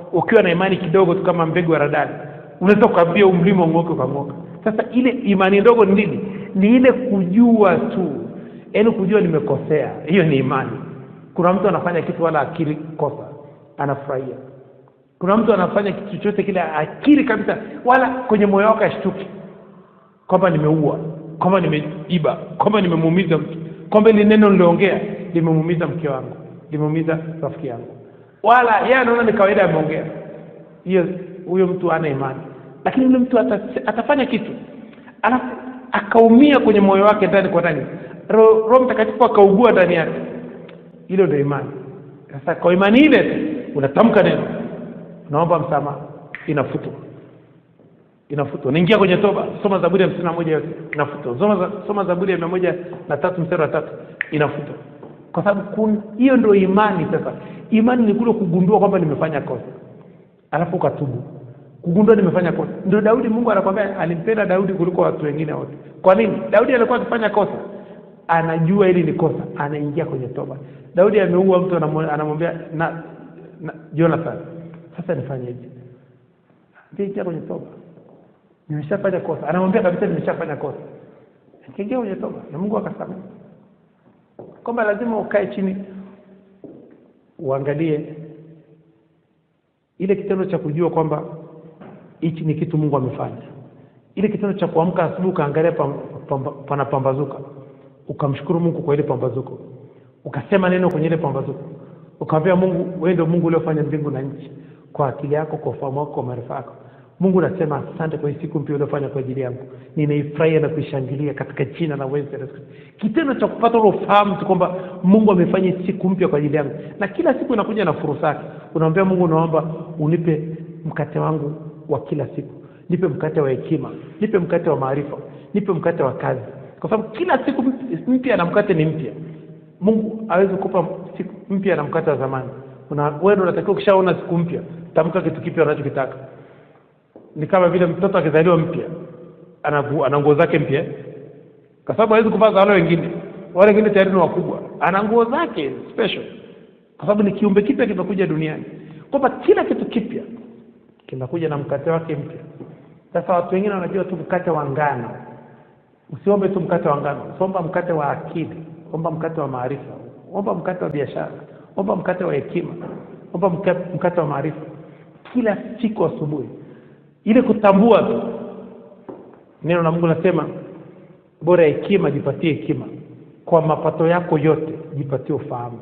ukiwa na imani kidogo tu kama mbegu ya radani unaweza ukaambia umlima ung'oke ukang'oka sasa ile imani ndogo ni nini ni ile kujua tu yaani kujua nimekosea hiyo ni imani kuna mtu anafanya kitu wala akili kosa anafurahia kuna mtu anafanya kitu chochote kile akili kabisa wala kwenye moyo wake ashtuki kwamba nimeua kwamba nimeiba kwamba nimemuumiza mtu kwamba ili neno niliongea limemuumiza mke wangu limemuumiza rafiki yangu wala yeye anaona ni kawaida ameongea hiyo huyo mtu ana imani lakini yule mtu ata, atafanya kitu alafu akaumia kwenye moyo wake ndani kwa ndani roho Roho mtakatifu akaugua ndani yake hilo ndio imani sasa kwa imani ile tu unatamka neno unaomba msamaha inafutwa inafutwa unaingia kwenye toba soma zaburi ya hamsini na moja yote inafutwa soma, za- soma zaburi ya mia moja na tatu mstari wa tatu inafutwa kwa sababu kun- hiyo ndio imani sasa imani ni kule kugundua kwamba nimefanya kosa alafu ukatubu kugundua nimefanya kosa ndio daudi mungu anakwambia alimpenda daudi kuliko watu wengine wote kwa nini daudi alikuwa akifanya kosa anajua hili ni kosa anaingia kwenye toba daudi ameua mtu anamwe- anamwambia na, na jonathan sasa nifanyeje ingia kwenye toba nimeshafanya kosa anamwambia kabisa nimeshafanya kosa akiingia kwenye toba na mungu akasamehe kwamba lazima ukae chini uangalie ile kitendo cha kujua kwamba hichi ni kitu mungu amefanya ile kitendo cha kuamka asubuhi ukaangalia pam- pamba- panapambazuka ukamshukuru mungu kwa ile pambazuko ukasema neno kwenye ile pambazuko ukamwambia mungu wewe ndio mungu uliofanya mbingu na nchi kwa akili yako kwa ufahamu wako kwa maarifa yako mungu nasema asante kwa hii siku mpya uliofanya kwa ajili yangu ninaifurahia na kuishangilia katika jina la uweza la Yesu Kristo. kitendo cha kupata ule ufahamu tu kwamba mungu amefanya hii siku mpya kwa ajili yangu na kila siku inakuja na fursa yake unamwambia mungu naomba unipe mkate wangu wa kila siku nipe mkate wa hekima nipe mkate wa maarifa nipe mkate wa kazi kwa sababu kila siku mpya na mkate ni mpya mungu awezi kupa siku mpya na mkate wa zamani Una- wewe ndio unatakiwa ukishaona siku mpya tamka kitu kipya unachokitaka ni kama vile mtoto akizaliwa mpya ana gu- ana nguo zake mpya kwa sababu hawezi kuvaa za wale wengine wale wengine tayari ni wakubwa ana nguo zake special kwa sababu ni kiumbe kipya kimekuja duniani kwamba kila kitu kipya kinakuja na mkate wake mpya sasa watu wengine wanajua tu mkate wa ngano usiombe tu mkate wa ngano omba mkate wa akili omba mkate wa maarifa omba mkate wa biashara omba mkate wa hekima omba mka- mkate wa maarifa kila siku asubuhi ile kutambua tu neno la mungu nasema bora hekima jipatie hekima kwa mapato yako yote jipatie ufahamu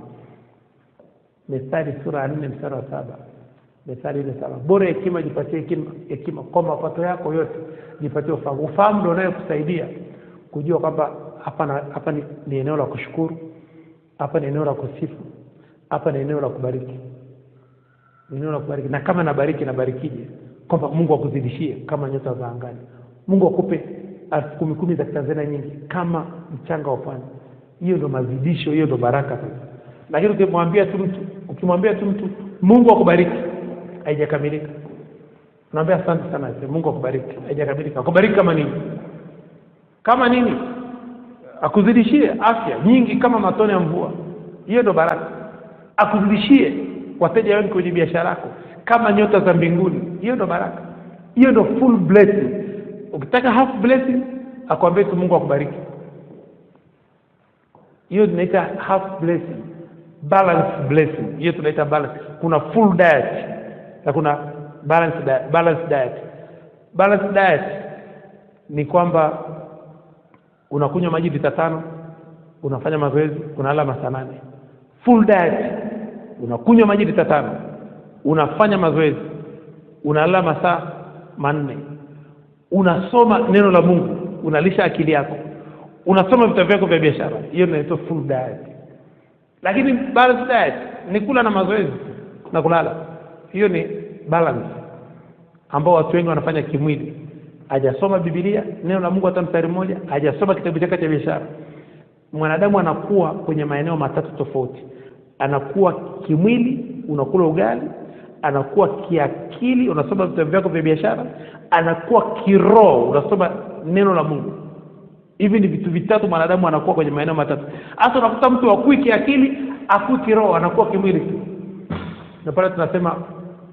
methali sura ya nne mstari wa saba methali ile saba bora hekima jipatie hekima, hekima kwa mapato yako yote jipatie ufahamu ufahamu ndio unayokusaidia kujua kwamba hapa na- hapa ni, ni eneo la kushukuru hapa ni eneo la kusifu hapa ni eneo la kubariki Ni eneo la kubariki na kama nabariki nabarikije kwamba mungu akuzidishie kama nyota za angani mungu akupe elfu kumi kumi za kitanzania nyingi kama mchanga wa pwani hiyo ndo mazidisho hiyo ndo baraka sasa lakini ukimwambia tu mtu ukimwambia tu mtu mungu akubariki haijakamilika unaambia asante sana ase, mungu akubariki haijakamilika akubariki kama nini kama nini akuzidishie afya nyingi kama matone ya mvua hiyo ndo baraka akuzidishie wateja wengi kwenye biashara yako kama nyota za mbinguni hiyo ndo baraka hiyo ndo full blessing ukitaka half blessing akwambie tu mungu akubariki hiyo tunaita half blessing balance blessing hiyo tunaita balance kuna full diet na kuna balance diet, balance diet. balance diet ni kwamba unakunywa maji lita tano unafanya mazoezi unalala masaa nane full diet unakunywa maji lita tano unafanya mazoezi unalala masaa manne unasoma neno la mungu unalisha akili yako unasoma vitabu vyako vya biashara hiyo inaitwa full diet lakini balance diet ni kula na mazoezi na kulala hiyo ni balance ambao watu wengi wanafanya kimwili hajasoma bibilia neno la mungu hata mstari mmoja hajasoma kitabu chake cha biashara mwanadamu anakuwa kwenye maeneo matatu tofauti anakuwa kimwili unakula ugali anakuwa kiakili unasoma vitabu vyako vya biashara anakuwa kiroho unasoma neno la mungu hivi ni vitu vitatu mwanadamu anakuwa kwenye maeneo matatu hasa unakuta mtu akui kiakili akui kiroho anakuwa kimwili tu na pale tunasema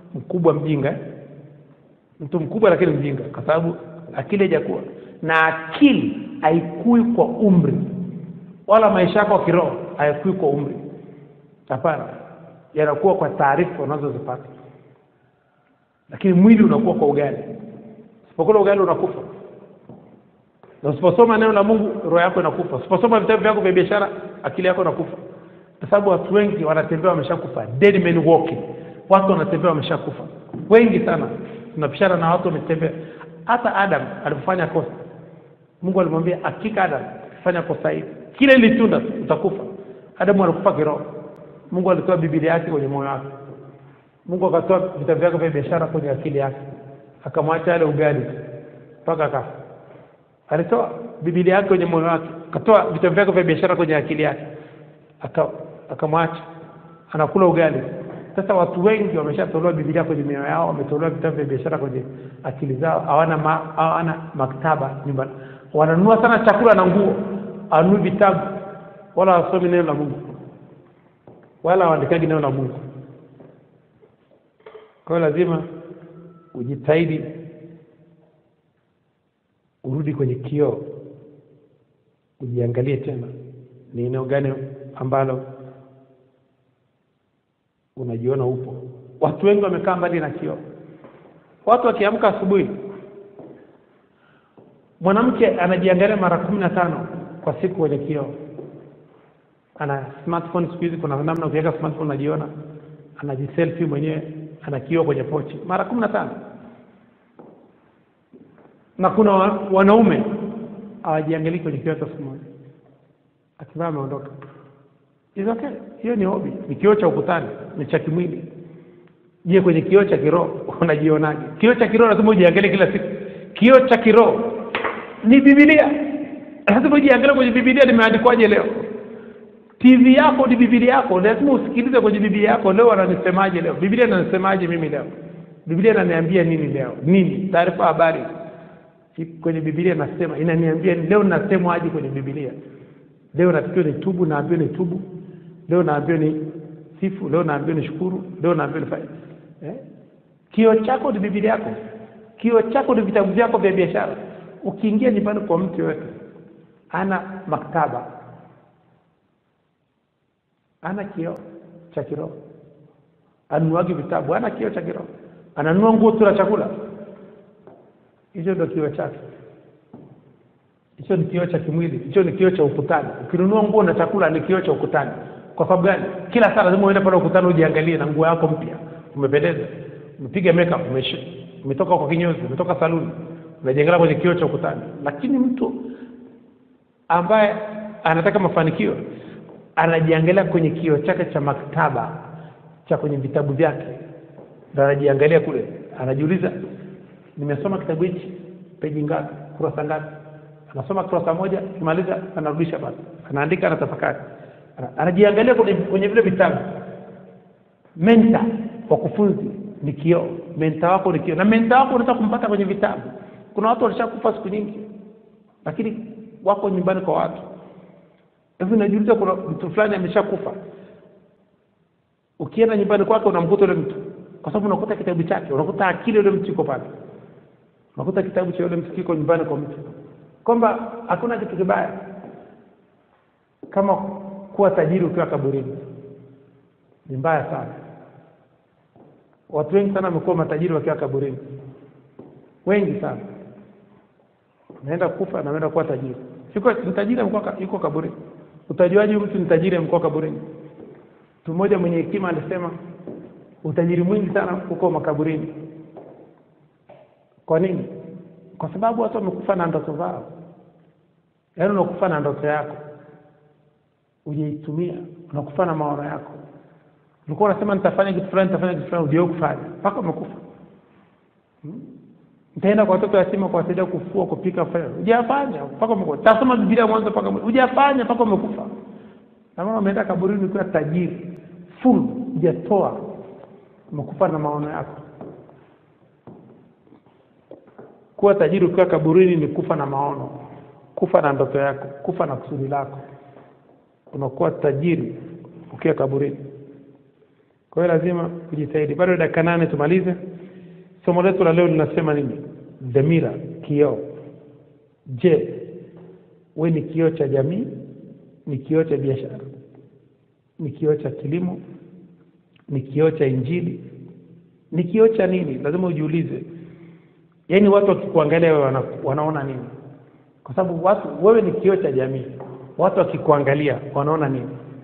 mkubwa mjinga eh? mtu mkubwa lakini mjinga kwa sababu akili haijakuwa na akili haikui kwa umri wala maisha yako ya kiroho hayakui kwa umri hapana yanakuwa kwa taarifa unazozipata lakini mwili unakuwa kwa ugali usipokula ugali unakufa na usiposoma neno la mungu roho yako inakufa usiposoma vitabu vyako vya biashara akili yako inakufa kwa sababu watu wengi wanatembea wameshakufa dead men walking watu wanatembea wameshakufa wengi sana tunapishana na watu wametembea hata adam alipofanya kosa mungu alimwambia hakika adam fanya kosa hili kile litunda utakufa adamu alikufa kiroho mungu alitoa bibilia yake kwenye moyo wake mungu akatoa vitabu vyake vya biashara kwenye akili yake akamwacha ale ugali mpaka akafa alitoa bibilia yake kwenye moyo wake akatoa vitabu vyake vya biashara kwenye akili yake aka akamwacha anakula ugali sasa watu wengi wameshatolewa bibilia kwenye mioyo yao wametolewa vitabu vya biashara kwenye akili zao hawana ma, hawana maktaba nyumbani wananunua sana chakula na nguo anunui vitabu wala wasomi neno la mungu wala waandikaji neno la mungu kwa hiyo lazima ujitahidi urudi kwenye kioo ujiangalie tena ni eneo gani ambalo unajiona upo watu wengi wamekaa mbali na kioo watu wakiamka asubuhi mwanamke anajiangalia mara kumi na tano kwa siku kwenye kioo ana smartphone siku hizi kuna namna ukiweka smartphone unajiona anajiselfie mwenyewe ana kioo kwenye pochi mara kumi na tano na kuna wa, wanaume hawajiangalii kwenye kioo hata siku moja akivaa ameondoka It's okay hiyo ni hobi ni kioo cha ukutani ni cha kimwili je kwenye kioo cha kiroho unajionaje kioo cha kiroho lazima ujiangalie kila siku kioo cha kiroho ni bibilia lazima ujiangalie kwenye bibilia limeandikwaje leo tv yako ni bibilia yako lazima usikilize kwenye bibilia yako leo wananisemaje leo bibilia inanisemaje mimi leo bibilia inaniambia nini leo nini taarifa habari kwenye bibilia nasema inaniambia leo nasemwaje kwenye bibilia leo natakiwa ni tubu naambiwa ni tubu leo naambiwa ni sifu leo naambiwa ni shukuru leo naambiwa ni fanya eh? kio chako ni bibilia yako kio chako ni vitabu vyako vya biashara ukiingia nyumbani kwa mtu yoyote ana maktaba ana kio cha kiroho anunuagi vitabu ana kio cha kiroho ananunua nguo tu la chakula hicho ndio kio chake hicho ni kioo cha kimwili hicho ni kioo cha ukutani ukinunua nguo na chakula ni kioo cha ukutani kwa sababu gani kila saa lazima uende pale ukutani ujiangalie na nguo yako mpya umependeza umepiga makeup umeshi umetoka kwa kinyozi umetoka saluni unajiangalia kwenye kioo cha ukutani lakini mtu ambaye anataka mafanikio anajiangalia kwenye kioo chake cha maktaba cha kwenye vitabu vyake na anajiangalia kule anajiuliza nimesoma kitabu hichi peji ngapi kurasa ngapi anasoma kurasa moja kimaliza anarudisha basi anaandika anatafakari Ana- anajiangalia kwenye, kwenye vile vitabu menta wakufunzi ni kioo menta wako ni kioo na menta wako unaweza kumpata kwenye vitabu kuna watu walishakufa siku nyingi lakini wako nyumbani kwa watu hivi najiuliza kuna mtu fulani ameshakufa ukienda nyumbani kwake unamkuta yule mtu kwa sababu unakuta kitabu chake unakuta akili yule mtu iko pale unakuta kitabu cha yule mtu kiko nyumbani kwa mtu kwamba hakuna kitu kibaya kama kuwa tajiri ukiwa kaburini ni mbaya sana watu wengi sana wamekuwa matajiri wakiwa kaburini wengi sana naenda kufa na naenda kuwa tajiri yuko ni tajiri amekuwa ka- yuko kaburini utajuaje huyu mtu ni tajiri amekuwa kaburini mtu mmoja mwenye hekima alisema utajiri mwingi sana uko makaburini kwa nini kwa sababu watu wamekufa na ndoto zao yaani unakufa na ndoto yako ujaitumia unakufa na maono yako ulikuwa unasema nitafanya kitu fulani nitafanya kitu fulani ujao kufanya mpaka umekufa Hmm? nitaenda kwa watoto yatima kuwasaidia kufua kupika kufanya hujafanya mpaka umekufa tasoma biblia mwanzo mpaka mwisho. hujafanya mpaka umekufa na maana umeenda kaburini ukiwa tajiri full hujatoa umekufa na maono yako kuwa tajiri ukiwa kaburini ni kufa na maono kufa na ndoto yako kufa na kusudi lako unakuwa tajiri ukiwa kaburini kwa hiyo lazima kujitahidi bado dakika nane tumalize somo letu la leo linasema nini dhamira kioo je we ni kioo cha jamii ni kioo cha biashara ni kioo cha kilimo ni kioo cha injili ni kioo cha nini lazima ujiulize yaani watu wakikuangalia wewe wana, wanaona nini kwa sababu watu wewe ni kioo cha jamii watu wakikuangalia wanaona nini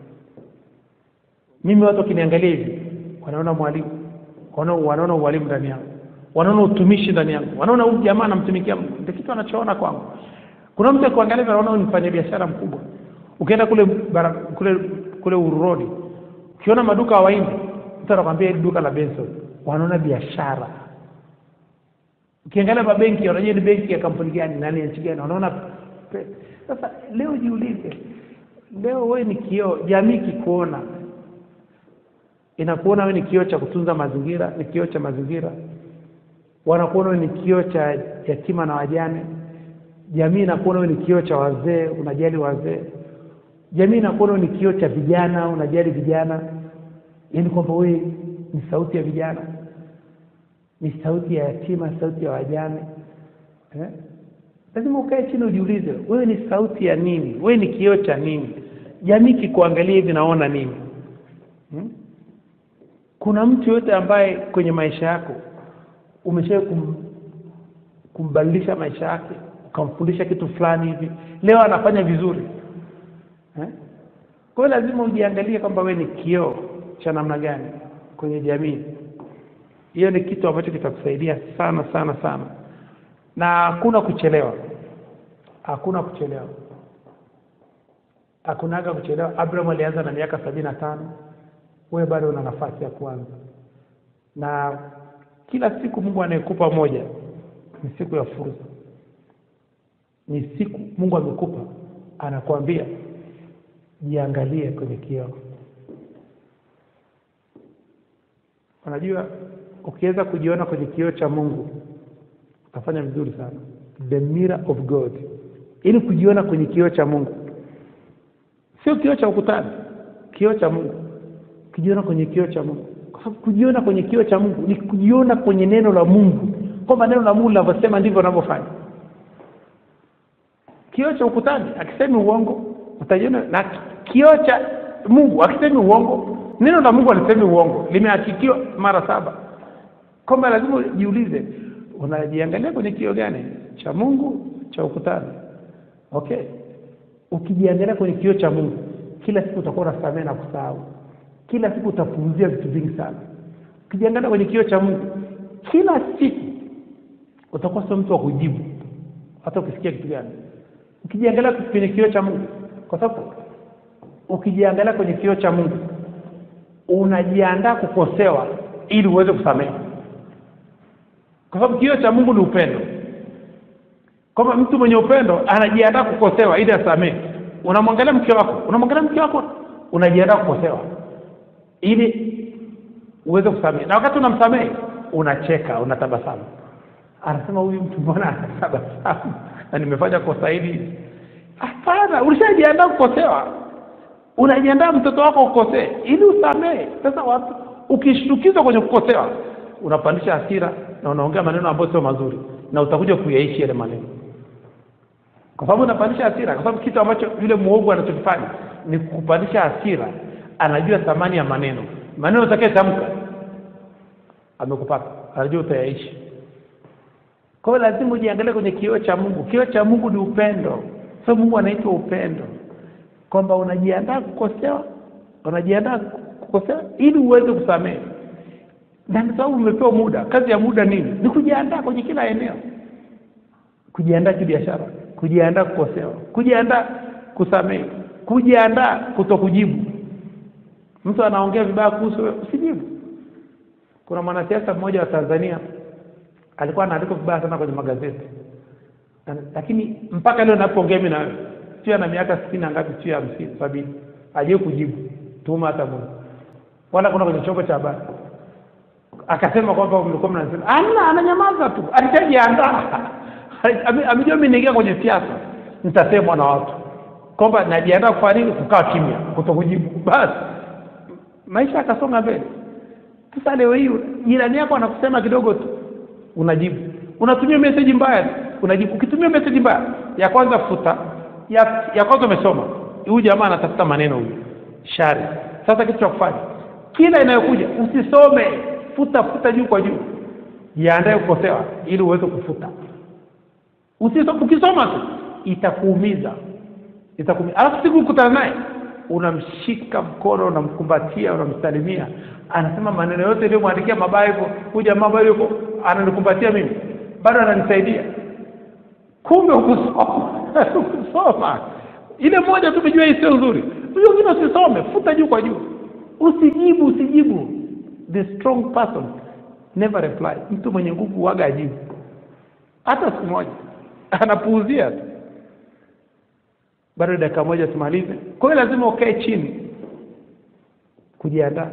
mimi watu wakiniangalia hivi wanaona mwalimu wanaona wanaona ualimu ndani yangu wanaona utumishi ndani yangu wanaona huyu jamaa anamtumikia Mungu ndio kitu anachoona kwangu kuna mtu akuangalia hivi anaona huyu ni mfanyabiashara mkubwa ukienda kule bara, kule kule ururodi ukiona maduka ya wahindi mtu anakwambia hili duka la Benson wanaona biashara ukiangalia mabenki wanajua ni benki ya kampuni gani nani ya nchi gani wanaona pe- sasa leo jiulize leo wewe ni kioo jamii kikuona inakuona wewe ni kioo cha kutunza mazingira ni kioo cha mazingira wanakuona wewe ni kioo cha yatima na wajane jamii inakuona wewe ni kioo cha wazee unajali wazee jamii inakuona wewe ni kioo cha vijana unajali vijana yaani kwamba wewe ni sauti ya vijana ni sauti ya yatima sauti ya wajane eh? lazima ukae chini ujiulize wewe ni sauti ya nini wewe ni kioo cha nini jamii kikuangalia hivi naona nini hmm? kuna mtu yote ambaye kwenye maisha yako umesha kum, kumbadilisha maisha yake ukamfundisha kitu fulani hivi leo anafanya vizuri eh? kwa hiyo lazima ujiangalie kwamba wewe ni kioo cha namna gani kwenye jamii hiyo ni kitu ambacho kitakusaidia sana sana sana na hakuna kuchelewa hakuna kuchelewa hakunaga kuchelewa abraham alianza na miaka sabini na tano wewe bado una nafasi ya kuanza na kila siku mungu anayekupa moja ni siku ya fursa ni siku mungu amekupa anakuambia jiangalie kwenye kioo unajua ukiweza kujiona kwenye kioo cha mungu utafanya vizuri sana the mirror of god ili kujiona kwenye kioo cha mungu sio kioo cha ukutani kioo cha mungu kujiona kwenye kioo cha mungu kwa sababu kujiona kwenye kioo cha mungu ni kujiona kwenye neno la mungu kwamba neno la mungu linavyosema ndivyo unavyofanya kioo cha ukutani akisemi uongo utajiona na kioo cha mungu akisemi uongo neno la mungu alisemi uongo limehakikiwa mara saba kwamba lazima ujiulize unajiangalia kwenye kioo gani cha mungu cha ukutani okay ukijiangalia kwenye kioo cha mungu kila siku utakuwa unasamehe na kusahau kila siku utapuuzia vitu vingi sana ukijiangalia kwenye kioo cha mungu kila siku utakuwa sio mtu wa kujibu hata ukisikia kitu gani ukijiangalia kwenye kioo cha mungu kwa sababu ukijiangalia kwenye kioo cha mungu unajiandaa kukosewa ili uweze kusamehe kwa sababu kioo cha mungu ni upendo kwamba mtu mwenye upendo anajiandaa kukosewa ili asamehe unamwangalia mke wako unamwangalia mke wako unajiandaa kukosewa ili uweze kusamehe na wakati unamsamehe unacheka unatabasamu anasema huyu mtu mbona anatabasamu na nimefanya kosa hili hapana ulishajiandaa kukosewa unajiandaa mtoto wako ukosee ili usamehe sasa watu ukishtukizwa kwenye kukosewa unapandisha hasira na unaongea maneno ambayo sio mazuri na utakuja kuyaishi yale maneno kwa sababu unapandisha hasira kwa sababu kitu ambacho yule mwovu anachokifanya ni kupandisha hasira anajua thamani ya maneno maneno utakayetamka amekupata anajua utayaishi kwa hiyo lazima ujiangalie kwenye kioo cha mungu kioo cha mungu ni upendo so mungu anaitwa upendo kwamba unajiandaa kukosewa unajiandaa kukosewa ili uweze kusamehe na kwa sababu umepewa muda kazi ya muda nini ni kujiandaa kwenye kila eneo kujiandaa kibiashara kujiandaa kukosewa kujiandaa kusamehe kujiandaa kutokujibu mtu anaongea vibaya kuhusu wewe usijibu kuna mwanasiasa mmoja wa tanzania alikuwa anaandikwa vibaya sana kwenye magazeti Na- lakini mpaka leo napoongea mimi na wewe sio ana miaka sitini na ngapi sio hamsini sabini hajai kujibu tuma hata moja wala kuna kwenye chombo cha habari akasema kwamba mlikuwa mnasema ana ananyamaza tu alishajiandaa Ame- amejua mimi niingia kwenye siasa nitasemwa na watu kwamba najiandaa kufanya nini kukaa kimya kutokujibu basi maisha akasonga mbele sasa leo hii jirani yako anakusema kidogo tu unajibu unatumia message mbaya tu, unajibu ukitumia message mbaya ya kwanza futa ya, ya kwanza umesoma huyu jamaa anatafuta maneno huyu shari sasa kitu cha kufanya kila inayokuja usisome futa futa juu kwa juu jiandae kukosewa ili uweze kufuta Usiso, ukisoma tu itakuumiza itakuumiza alafu siku ukutana naye unamshika mkono unamkumbatia unamsalimia anasema maneno yote iliyomwandikia mabaya hivyo huyu jamaa bado yuko ananikumbatia mimi bado ananisaidia kumbe ukusoma ukusoma ile moja tu umejua hii sio nzuri huyo wengine usisome futa juu kwa juu usijibu usijibu the strong person never reply mtu mwenye nguvu waga ajibu hata siku moja anapuuzia tu bado dakika moja tumalize kwa hiyo lazima ukae chini kujiandaa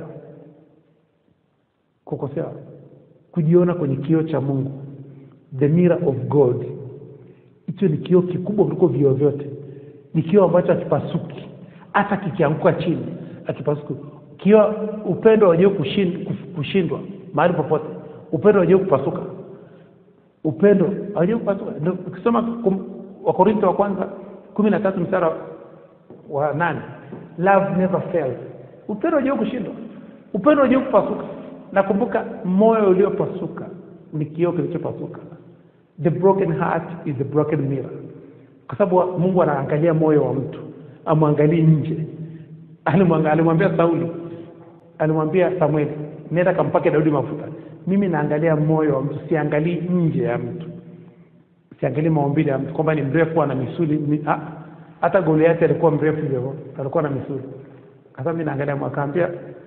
kukosewa kujiona kwenye kioo cha mungu the mirror of god hicho ni kioo kikubwa kuliko vioo vyote ni kioo ambacho akipasuki hata kikianguka chini akipasuki kioo upendo wajeu kushindwa mahali popote upendo wajeu kupasuka upendo hawajui kupasuka ndio ukisoma kum- wakorintho wa kwanza kumi na tatu mstara wa nane love never fails upendo hawajui kushindwa upendo hawajui kupasuka nakumbuka moyo uliopasuka ni kioo kilichopasuka the broken heart is a broken mirror kwa sababu mungu anaangalia moyo wa mtu amwangalii nje Alimwanga- alimwambia sauli alimwambia samueli nenda kampake daudi mafuta mimi naangalia moyo wa mtu siangalii nje ya mtu siangalii maumbile ya mtu kwamba ni mrefu ana misuli mi, ah, hata goliati alikuwa mrefu hivyo alikuwa na misuli sasa mi naangalia moyo. akaambia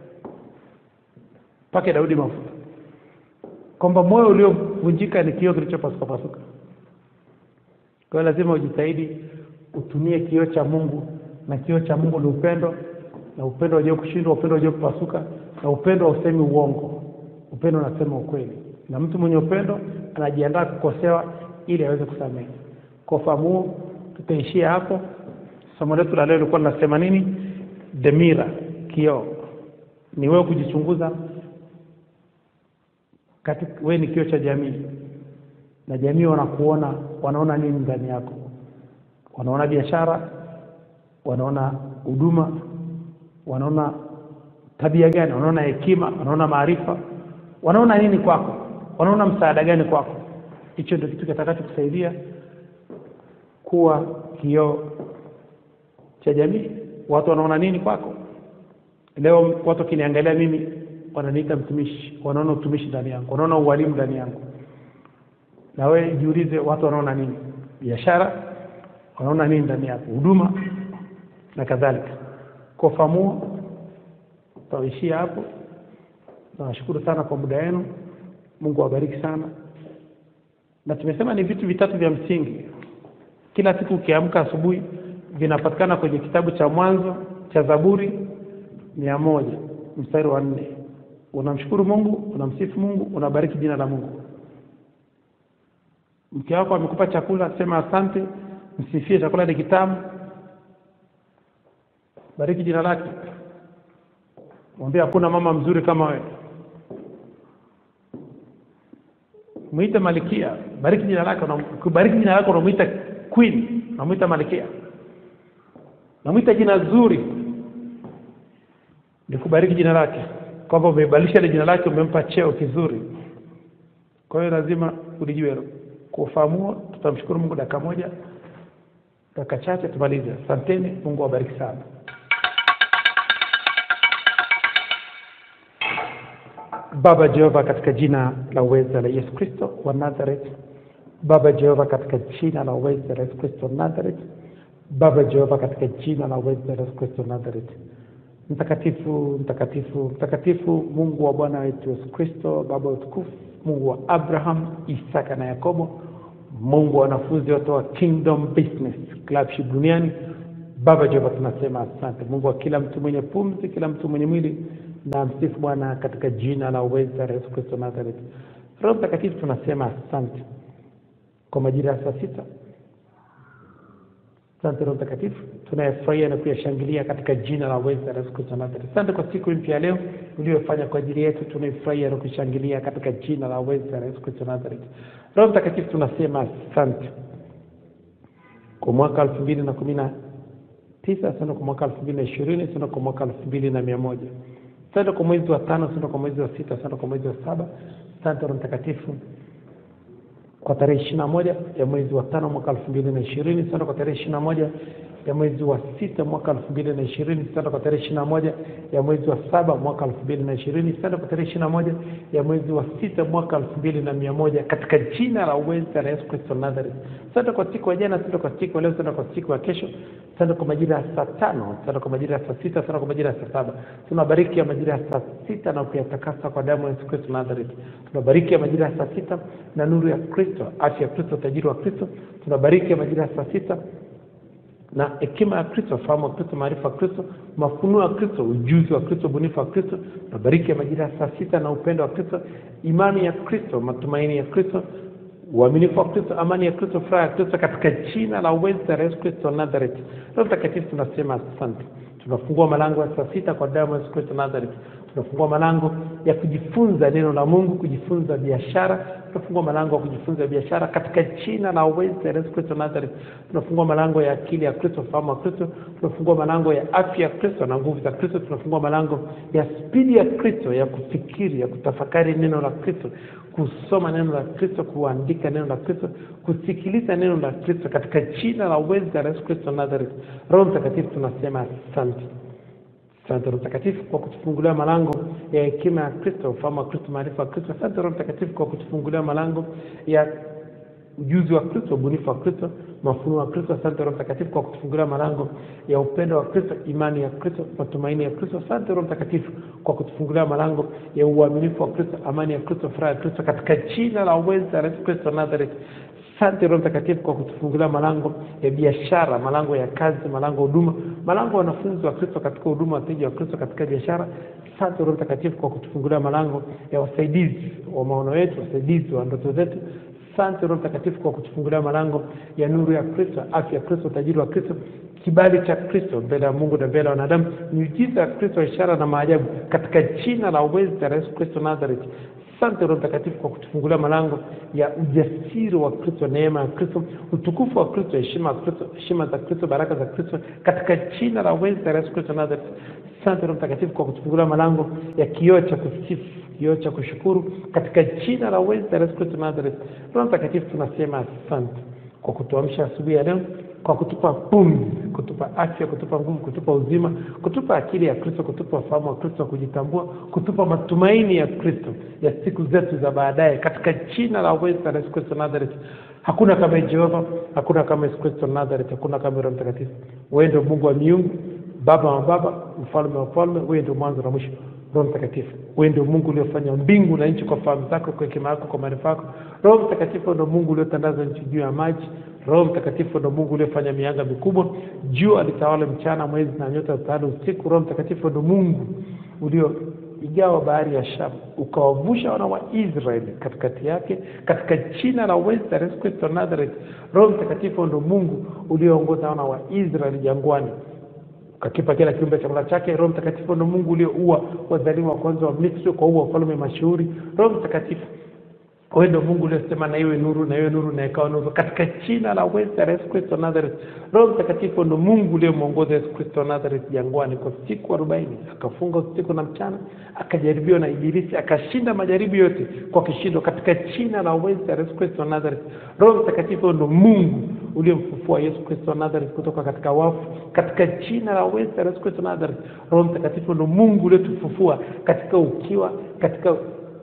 pake daudi mafuta kwamba moyo uliovunjika ni kioo kilichopasuka pasuka kwa hiyo lazima ujitahidi utumie kioo cha mungu na kioo cha mungu ni upendo na upendo wajue kushindwa upendo wajue kupasuka na upendo hausemi uongo upendo unasema ukweli na mtu mwenye upendo anajiandaa kukosewa ili aweze kusamehe kwa ufahamu huo tutaishia hapo somo letu la leo lilikuwa linasema nini the mirror kioo ni wewe kujichunguza katika wewe ni kioo cha jamii na jamii wanakuona wanaona nini ndani yako wanaona biashara wanaona huduma wanaona tabia gani wanaona hekima wanaona maarifa wanaona nini kwako wanaona msaada gani kwako hicho ndio kitu kitakachokusaidia kuwa kioo cha jamii watu wanaona nini kwako leo watu wakiniangalia mimi wananiita mtumishi wanaona utumishi ndani yangu wanaona ualimu ndani yangu na wewe jiulize watu wanaona nini biashara wanaona nini ndani yako huduma na kadhalika kwa ufahamu tutaishia hapo nawashukuru sana kwa muda wenu mungu awabariki sana na tumesema ni vitu vitatu vya msingi kila siku ukiamka asubuhi vinapatikana kwenye kitabu cha mwanzo cha zaburi mia moja mstari wa nne unamshukuru mungu unamsifu mungu unabariki jina la mungu mke wako amekupa chakula sema asante msifie chakula ni kitamu bariki jina lake mwambie hakuna mama mzuri kama wewe mwite malikia bariki jina lake unam- ukibariki jina lake unamwita queen unamwita malikia unamwita jina zuri ni kubariki jina lake kwamba umebadilisha ile jina lake umempa cheo kizuri kwa hiyo lazima ulijue hilo kwa ufahamu huo tutamshukuru mungu dakika moja dakika chache tumalize asanteni mungu awabariki sana baba jehova katika jina la uweza la yesu kristo wa nazareth baba jehova katika jina la uweza la yesu kristo wa nazareth baba jehova katika jina la uweza la yesu kristo wa nazareth mtakatifu mtakatifu mtakatifu mungu wa bwana wetu yesu kristo baba wa utukufu mungu wa abraham isaka na yakobo mungu wa wanafunzi wote wa kingdom business clubship duniani baba jehova tunasema asante mungu wa kila mtu mwenye pumzi kila mtu mwenye mwili na msifu bwana katika jina la uweza la yesu kristo nazareth roho mtakatifu tunasema asante kwa majira ya saa sita Asante Roho Mtakatifu, tunayefurahia na kuyashangilia katika jina la uweza la Yesu Kristo wa Nazareti. Asante kwa siku mpya ya leo uliyofanya kwa ajili yetu, tunaifurahia na kushangilia katika jina la uweza la Yesu Kristo wa Nazareti. Roho Mtakatifu, tunasema asante kwa mwaka elfu mbili na kumi na tisa asante kwa mwaka elfu mbili na ishirini asante kwa mwaka elfu mbili na mia moja asante kwa mwezi wa tano asante kwa mwezi wa sita asante kwa mwezi wa saba asante Roho Mtakatifu kwa tarehe ishirini na moja ya mwezi wa tano mwaka elfu mbili na ishirini asante kwa tarehe ishirini na moja ya mwezi wa sita mwaka elfu mbili na ishirini asante kwa tarehe ishirini na moja ya mwezi wa saba mwaka elfu mbili na ishirini asante kwa tarehe ishirini na moja ya mwezi wa sita mwaka elfu mbili na mia moja katika jina la uweza la Yesu Kristo wa Nazareth. Asante kwa siku ya jana, asante kwa siku ya leo, asante kwa siku ya kesho, asante kwa majira ya saa tano, asante kwa majira ya saa sita, asante kwa majira ya saa saba. Tunabariki ya majira ya saa sita na kuyatakasa kwa damu ya Yesu Kristo wa Nazareth. Tunabariki ya majira ya saa sita na nuru ya Kristo, afya ya Kristo, utajiri wa Kristo. Tunabariki ya majira ya saa sita na hekima ya Kristo, fahamu wa Kristo, maarifa ya Kristo, mafunuo ya Kristo, ujuzi wa Kristo, ubunifu wa Kristo, mabariki ya majira ya saa sita na upendo wa Kristo, imani ya Kristo, matumaini ya Kristo, uaminifu wa Kristo, amani ya Kristo, furaha ya Kristo, katika jina la uweza la Yesu Kristo wa Nazareth. Roho Mtakatifu, tunasema asante. Tunafungua malango ya saa sita kwa damu ya Yesu Kristo wa Nazareth. Tunafungua malango ya kujifunza neno la Mungu, kujifunza biashara. Tunafungua malango ya kujifunza biashara katika jina la uweza la Yesu Kristo wa Nazareth. Tunafungua malango ya akili ya Kristo, fahamu wa Kristo. Tunafungua malango ya afya ya Kristo na nguvu za Kristo. Tunafungua malango ya spidi ya Kristo ya kufikiri, ya kutafakari neno la Kristo, kusoma neno la Kristo, kuandika neno la Kristo, kusikiliza neno la Kristo katika jina la uweza la Yesu Kristo wa Nazareth. Roho Mtakatifu, tunasema asante. Asante Roho Mtakatifu kwa kutufungulia malango ya hekima ya Kristo, ufahamu wa Kristo, maarifa ya Kristo. Asante Roho Mtakatifu kwa kutufungulia malango ya ujuzi wa Kristo, ubunifu wa Kristo, mafunuo wa Kristo. Asante Roho Mtakatifu kwa kutufungulia malango ya upendo wa Kristo, imani ya Kristo, matumaini ya Kristo. Asante Roho Mtakatifu kwa kutufungulia malango ya uaminifu wa Kristo, amani ya Kristo, furaha ya Kristo, katika jina la uweza la Yesu Kristo wa Nazareth. Asante Roho Mtakatifu kwa kutufungulia malango ya biashara, malango ya kazi, malango ya huduma, malango ya wanafunzi wa Kristo katika huduma, wateja wa Kristo katika biashara. Asante Roho Mtakatifu kwa kutufungulia malango ya wasaidizi wa maono yetu, wasaidizi wa ndoto zetu. Asante Roho Mtakatifu kwa kutufungulia malango ya nuru ya Kristo, afya ya Kristo, utajiri wa Kristo, kibali cha Kristo mbele ya Mungu na mbele ya wanadamu, miujiza ya Kristo, ishara na maajabu, katika jina la uweza la Yesu Kristo Nazareth. Asante Roho Mtakatifu kwa kutufungulia malango ya ujasiri wa Kristo, neema ya Kristo, utukufu wa Kristo, heshima ya Kristo, heshima za Kristo, baraka za Kristo, katika jina la uweza la Yesu Kristo Nazareth. Asante Roho Mtakatifu kwa kutufungulia malango ya kioo cha kusifu, kioo cha kushukuru, katika jina la uweza la Yesu Kristo Nazareth. Roho Mtakatifu, tunasema asante kwa kutuamsha asubuhi ya leo kwa kutupa pumzi, kutupa afya, kutupa nguvu, kutupa uzima, kutupa akili ya Kristo, kutupa ufahamu wa Kristo wa kujitambua, kutupa matumaini ya Kristo ya siku zetu za baadaye, katika jina la uweza la Yesu Kristo Nazareth. Hakuna kama Jehova, hakuna kama Yesu Kristo Nazareth, hakuna kama Roho Mtakatifu. Wewe ndio Mungu wa miungu, Baba wa baba, mfalme wa falme, wewe ndio mwanzo na mwisho. Roho Mtakatifu, wewe ndio Mungu uliofanya mbingu na nchi kwa fahamu zako, kwa hekima yako, kwa maarifa yako. Roho Mtakatifu ndio Mungu uliotandaza nchi juu ya maji. Roho Mtakatifu ndio Mungu uliofanya mianga mikubwa, jua litawale mchana, mwezi na nyota zitawale usiku. Roho Mtakatifu ndio Mungu ulioigawa bahari ya Shamu, ukawavusha wana wa Israeli katikati yake, katika jina la uweza la Yesu Kristo Nazareth. Roho Mtakatifu ndio Mungu ulioongoza wana wa Israeli jangwani ukakipa kila kiumbe chakula chake. Roho Mtakatifu ndio Mungu ulioua wazaliwa wa kwanza wa Misri, kwa ua wafalme mashuhuri. Roho Mtakatifu wewe ndio Mungu uliosema na iwe nuru, na iwe nuru, na ikawa nuru, katika jina la uweza la Yesu Kristo Nazareth. Roho Mtakatifu ndio Mungu uliyemwongoza Yesu Kristo Nazareth jangwani kwa siku arobaini, akafunga usiku na mchana, akajaribiwa na Ibilisi, akashinda majaribu yote kwa kishindo, katika jina la uweza la Yesu Kristo Nazareth. Roho Mtakatifu ndio Mungu uliyemfufua Yesu Kristo Nazareth kutoka katika wafu, katika jina la uweza la Yesu Kristo Nazareth. Roho Mtakatifu ndio Mungu uliyotufufua katika ukiwa, katika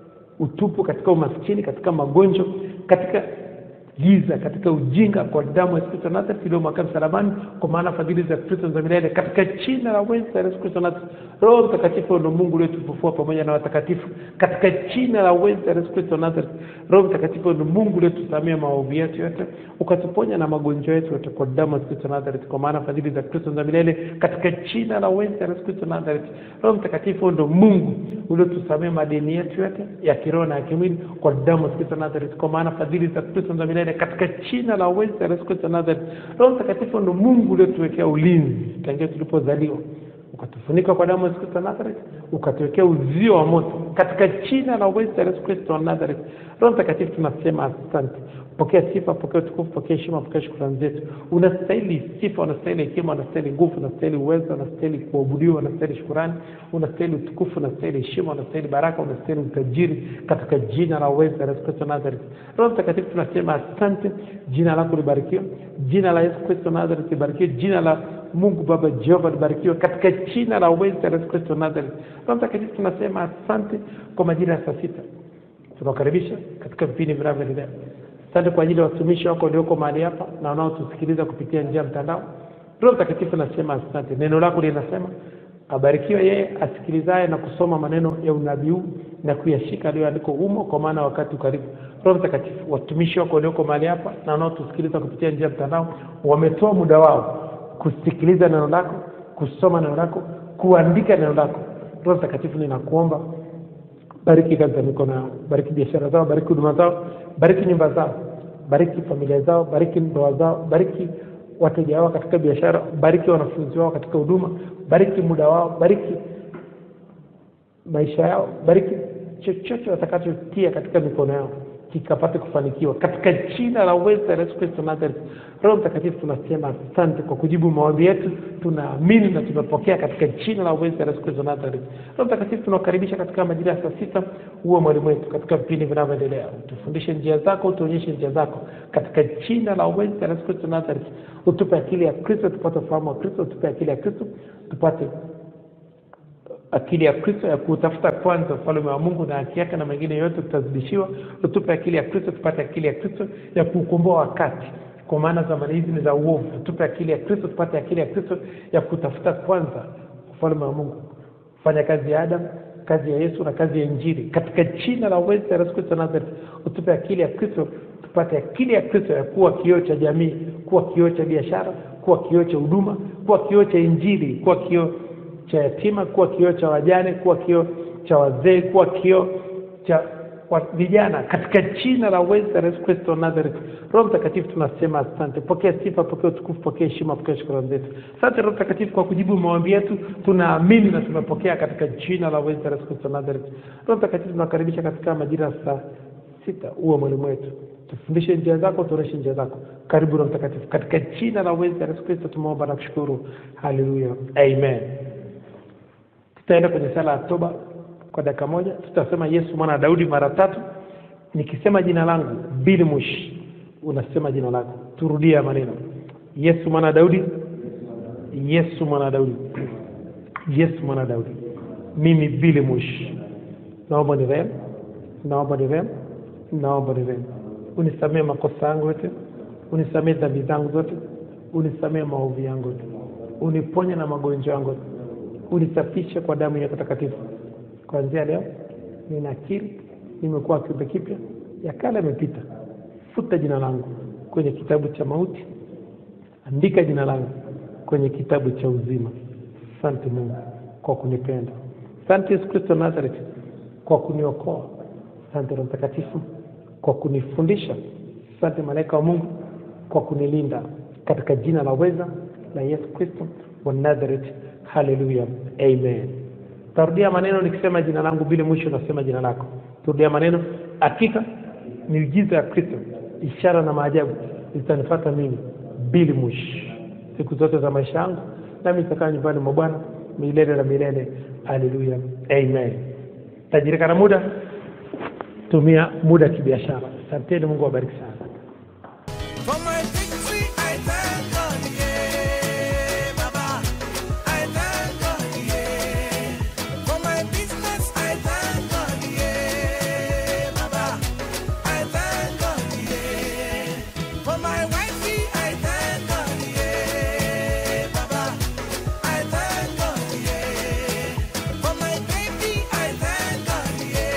utupu, katika umaskini, katika magonjwa, katika giza, katika ujinga, kwa damu ya Yesu Kristo Nazareth iliyomwagika msalabani, kwa maana fadhili za Kristo za milele, katika jina la uweza la Yesu Kristo Nazareth. Roho Mtakatifu ndio Mungu uliyotufufua pamoja na watakatifu, katika jina la uweza la Yesu Kristo Nazareth. Roho Mtakatifu ndio Mungu uliyotusamea maovu yetu yote, ukatuponya na magonjwa yetu yote, kwa damu ya Yesu Kristo Nazareth, kwa maana fadhili za Kristo za milele, katika jina la uweza la Yesu Kristo Nazareth. Roho Mtakatifu ndio Mungu uliotusamea madeni yetu yote ya kiroho na ya kimwili, kwa damu ya Yesu Kristo Nazareth, kwa maana fadhili za Kristo za milele milele katika jina la uweza la Yesu Kristo wa Nazareth. Roho Mtakatifu ndo Mungu uliotuwekea ulinzi tangia tulipozaliwa, ukatufunika kwa damu ya Yesu Kristo wa Nazareth, ukatuwekea uzio wa moto katika jina la uweza la Yesu Kristo wa Nazareth. Roho Mtakatifu tunasema asante. Pokea sifa, pokea utukufu, pokea heshima, pokea shukrani zetu. Unastahili sifa, unastahili hekima, unastahili nguvu, unastahili uwezo, unastahili kuabudiwa, unastahili shukrani, unastahili utukufu, unastahili heshima, unastahili baraka, unastahili utajiri katika jina la uweza la Yesu Kristo wa Nazareth. Roho Mtakatifu tunasema asante, jina lako libarikiwe, jina la Yesu Kristo wa Nazareth libarikiwe, jina la Mungu Baba Jehova libarikiwe katika jina la uweza la Yesu Kristo wa Nazareth. Roho Mtakatifu tunasema asante kwa majira ya saa sita tunawakaribisha katika vipindi vinavyoendelea. Asante kwa ajili ya watumishi wako walioko mahali hapa na wanaotusikiliza kupitia njia ya mtandao. Roho Mtakatifu nasema asante. Neno lako linasema abarikiwe yeye asikilizaye na kusoma maneno ya unabii huu na kuyashika aliyoandikwa humo, kwa maana wakati ukaribu. Roho Mtakatifu, watumishi wako walioko mahali hapa na wanaotusikiliza kupitia njia ya mtandao wametoa muda wao kusikiliza neno lako, kusoma neno lako, kuandika neno lako. Roho Mtakatifu, ninakuomba bariki kazi za mikono yao, bariki biashara zao, bariki huduma zao, bariki nyumba zao, bariki familia zao, bariki ndoa zao, bariki wateja wao katika biashara, bariki wanafunzi wao katika huduma, bariki muda wao, bariki maisha yao, bariki chochote watakachotia katika mikono yao kikapate kufanikiwa katika jina la uweza la Yesu Kristo Nazareth. Roho Mtakatifu, tunasema asante kwa kujibu maombi yetu, tunaamini na tumepokea katika jina la uweza la Yesu Kristo Nazareth. Roho Mtakatifu, tunakukaribisha katika majira ya saa sita, uwe mwalimu wetu katika vipindi vinavyoendelea, utufundishe njia zako, utuonyeshe njia zako katika jina la uweza la Yesu Kristo Nazareth. Utupe akili ya Kristo, tupate ufahamu wa Kristo, utupe akili ya Kristo, tupate akili ya Kristo ya kutafuta kwanza ufalme wa Mungu na haki yake, na mengine yote tutazidishiwa. Utupe akili ya Kristo, tupate akili ya Kristo ya kuukomboa wakati, kwa maana zamani hizi ni za uovu. Tupe akili ya Kristo, tupate akili ya Kristo ya kutafuta kwanza ufalme wa Mungu, kufanya kazi ya Adamu, kazi ya Yesu na kazi ya Injili, katika jina la uweza la Yesu Kristo Nazareth. Utupe akili ya Kristo, tupate akili ya Kristo ya kuwa kioo cha jamii, kuwa kioo cha biashara, kuwa kioo cha huduma, kuwa kioo cha Injili, kuwa kioo cha yatima, kuwa kioo cha wajane, kuwa kioo cha wazee, kuwa kioo cha wa- vijana, katika jina la uweza la Yesu Kristo Nazareth. Roho Mtakatifu, tunasema asante. Pokea sifa, pokea utukufu, pokea heshima, pokea shukrani zetu. Asante Roho Mtakatifu kwa kujibu maombi yetu, tunaamini na tumepokea katika jina la uweza la Yesu Kristo Nazareth. Roho Mtakatifu, tunakaribisha katika majira ya saa sita, uwe mwalimu wetu, tufundishe njia zako, tuoneshe njia zako. Karibu Roho Mtakatifu, katika jina la uweza la Yesu Kristo tumeomba na kushukuru. Haleluya, amen. Tutaenda kwenye sala ya toba kwa dakika moja. Tutasema Yesu mwana wa Daudi mara tatu. Nikisema jina langu Bili Mush, unasema jina lako. Turudie maneno: Yesu mwana wa Daudi, Yesu mwana wa Daudi, Yesu mwana wa Daudi. Mimi Bili Mush, naomba ni rehemu, naomba ni rehemu, naomba ni rehemu. Unisamee makosa yangu yote, unisamee dhambi zangu zote, unisamee maovu yangu yote, uniponye na magonjwa yangu yote unisafishe kwa damu yako takatifu. Kuanzia leo ninakiri nimekuwa kiumbe kipya, ya kale yamepita. Futa jina langu kwenye kitabu cha mauti, andika jina langu kwenye kitabu cha uzima. Asante Mungu kwa kunipenda. Asante Yesu Kristo Nazareth kwa kuniokoa. Asante Roho Mtakatifu kwa kunifundisha. Asante malaika wa Mungu kwa kunilinda, katika jina la uweza la Yesu Kristo wa Nazareth. Haleluya, amen. Tarudia maneno nikisema jina langu, bila mwisho nasema jina lako. Turudia maneno. Hakika miujiza ya Kristo, ishara na maajabu zitanifuata mimi bila mwisho siku zote za maisha yangu, nami nitakaa nyumbani mwa Bwana milele na milele. Haleluya, amen. Tajirika na muda, tumia muda kibiashara. Asanteni, Mungu awabariki sana. For my victory, I thank God, yeah, Baba. I thank God, yeah. For my business, I thank God, yeah, Baba. I thank God, yeah. For my wifey, I thank God, yeah, Baba. I thank God, yeah. For my baby, I thank God,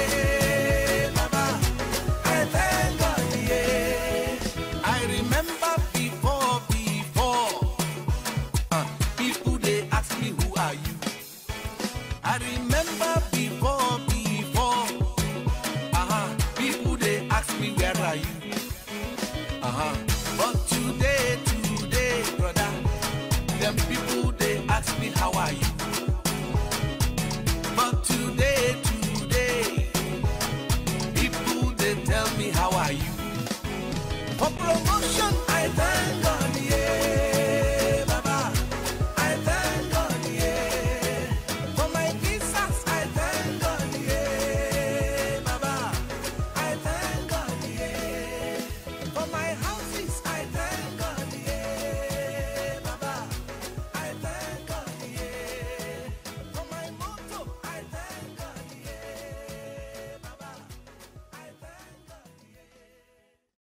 yeah, Baba. I thank God, yeah. I remember before, before, uh, people they ask me who are you. I remember before, before, uh-huh, people they ask me where are you. Uh-huh. But today, today, brother, them people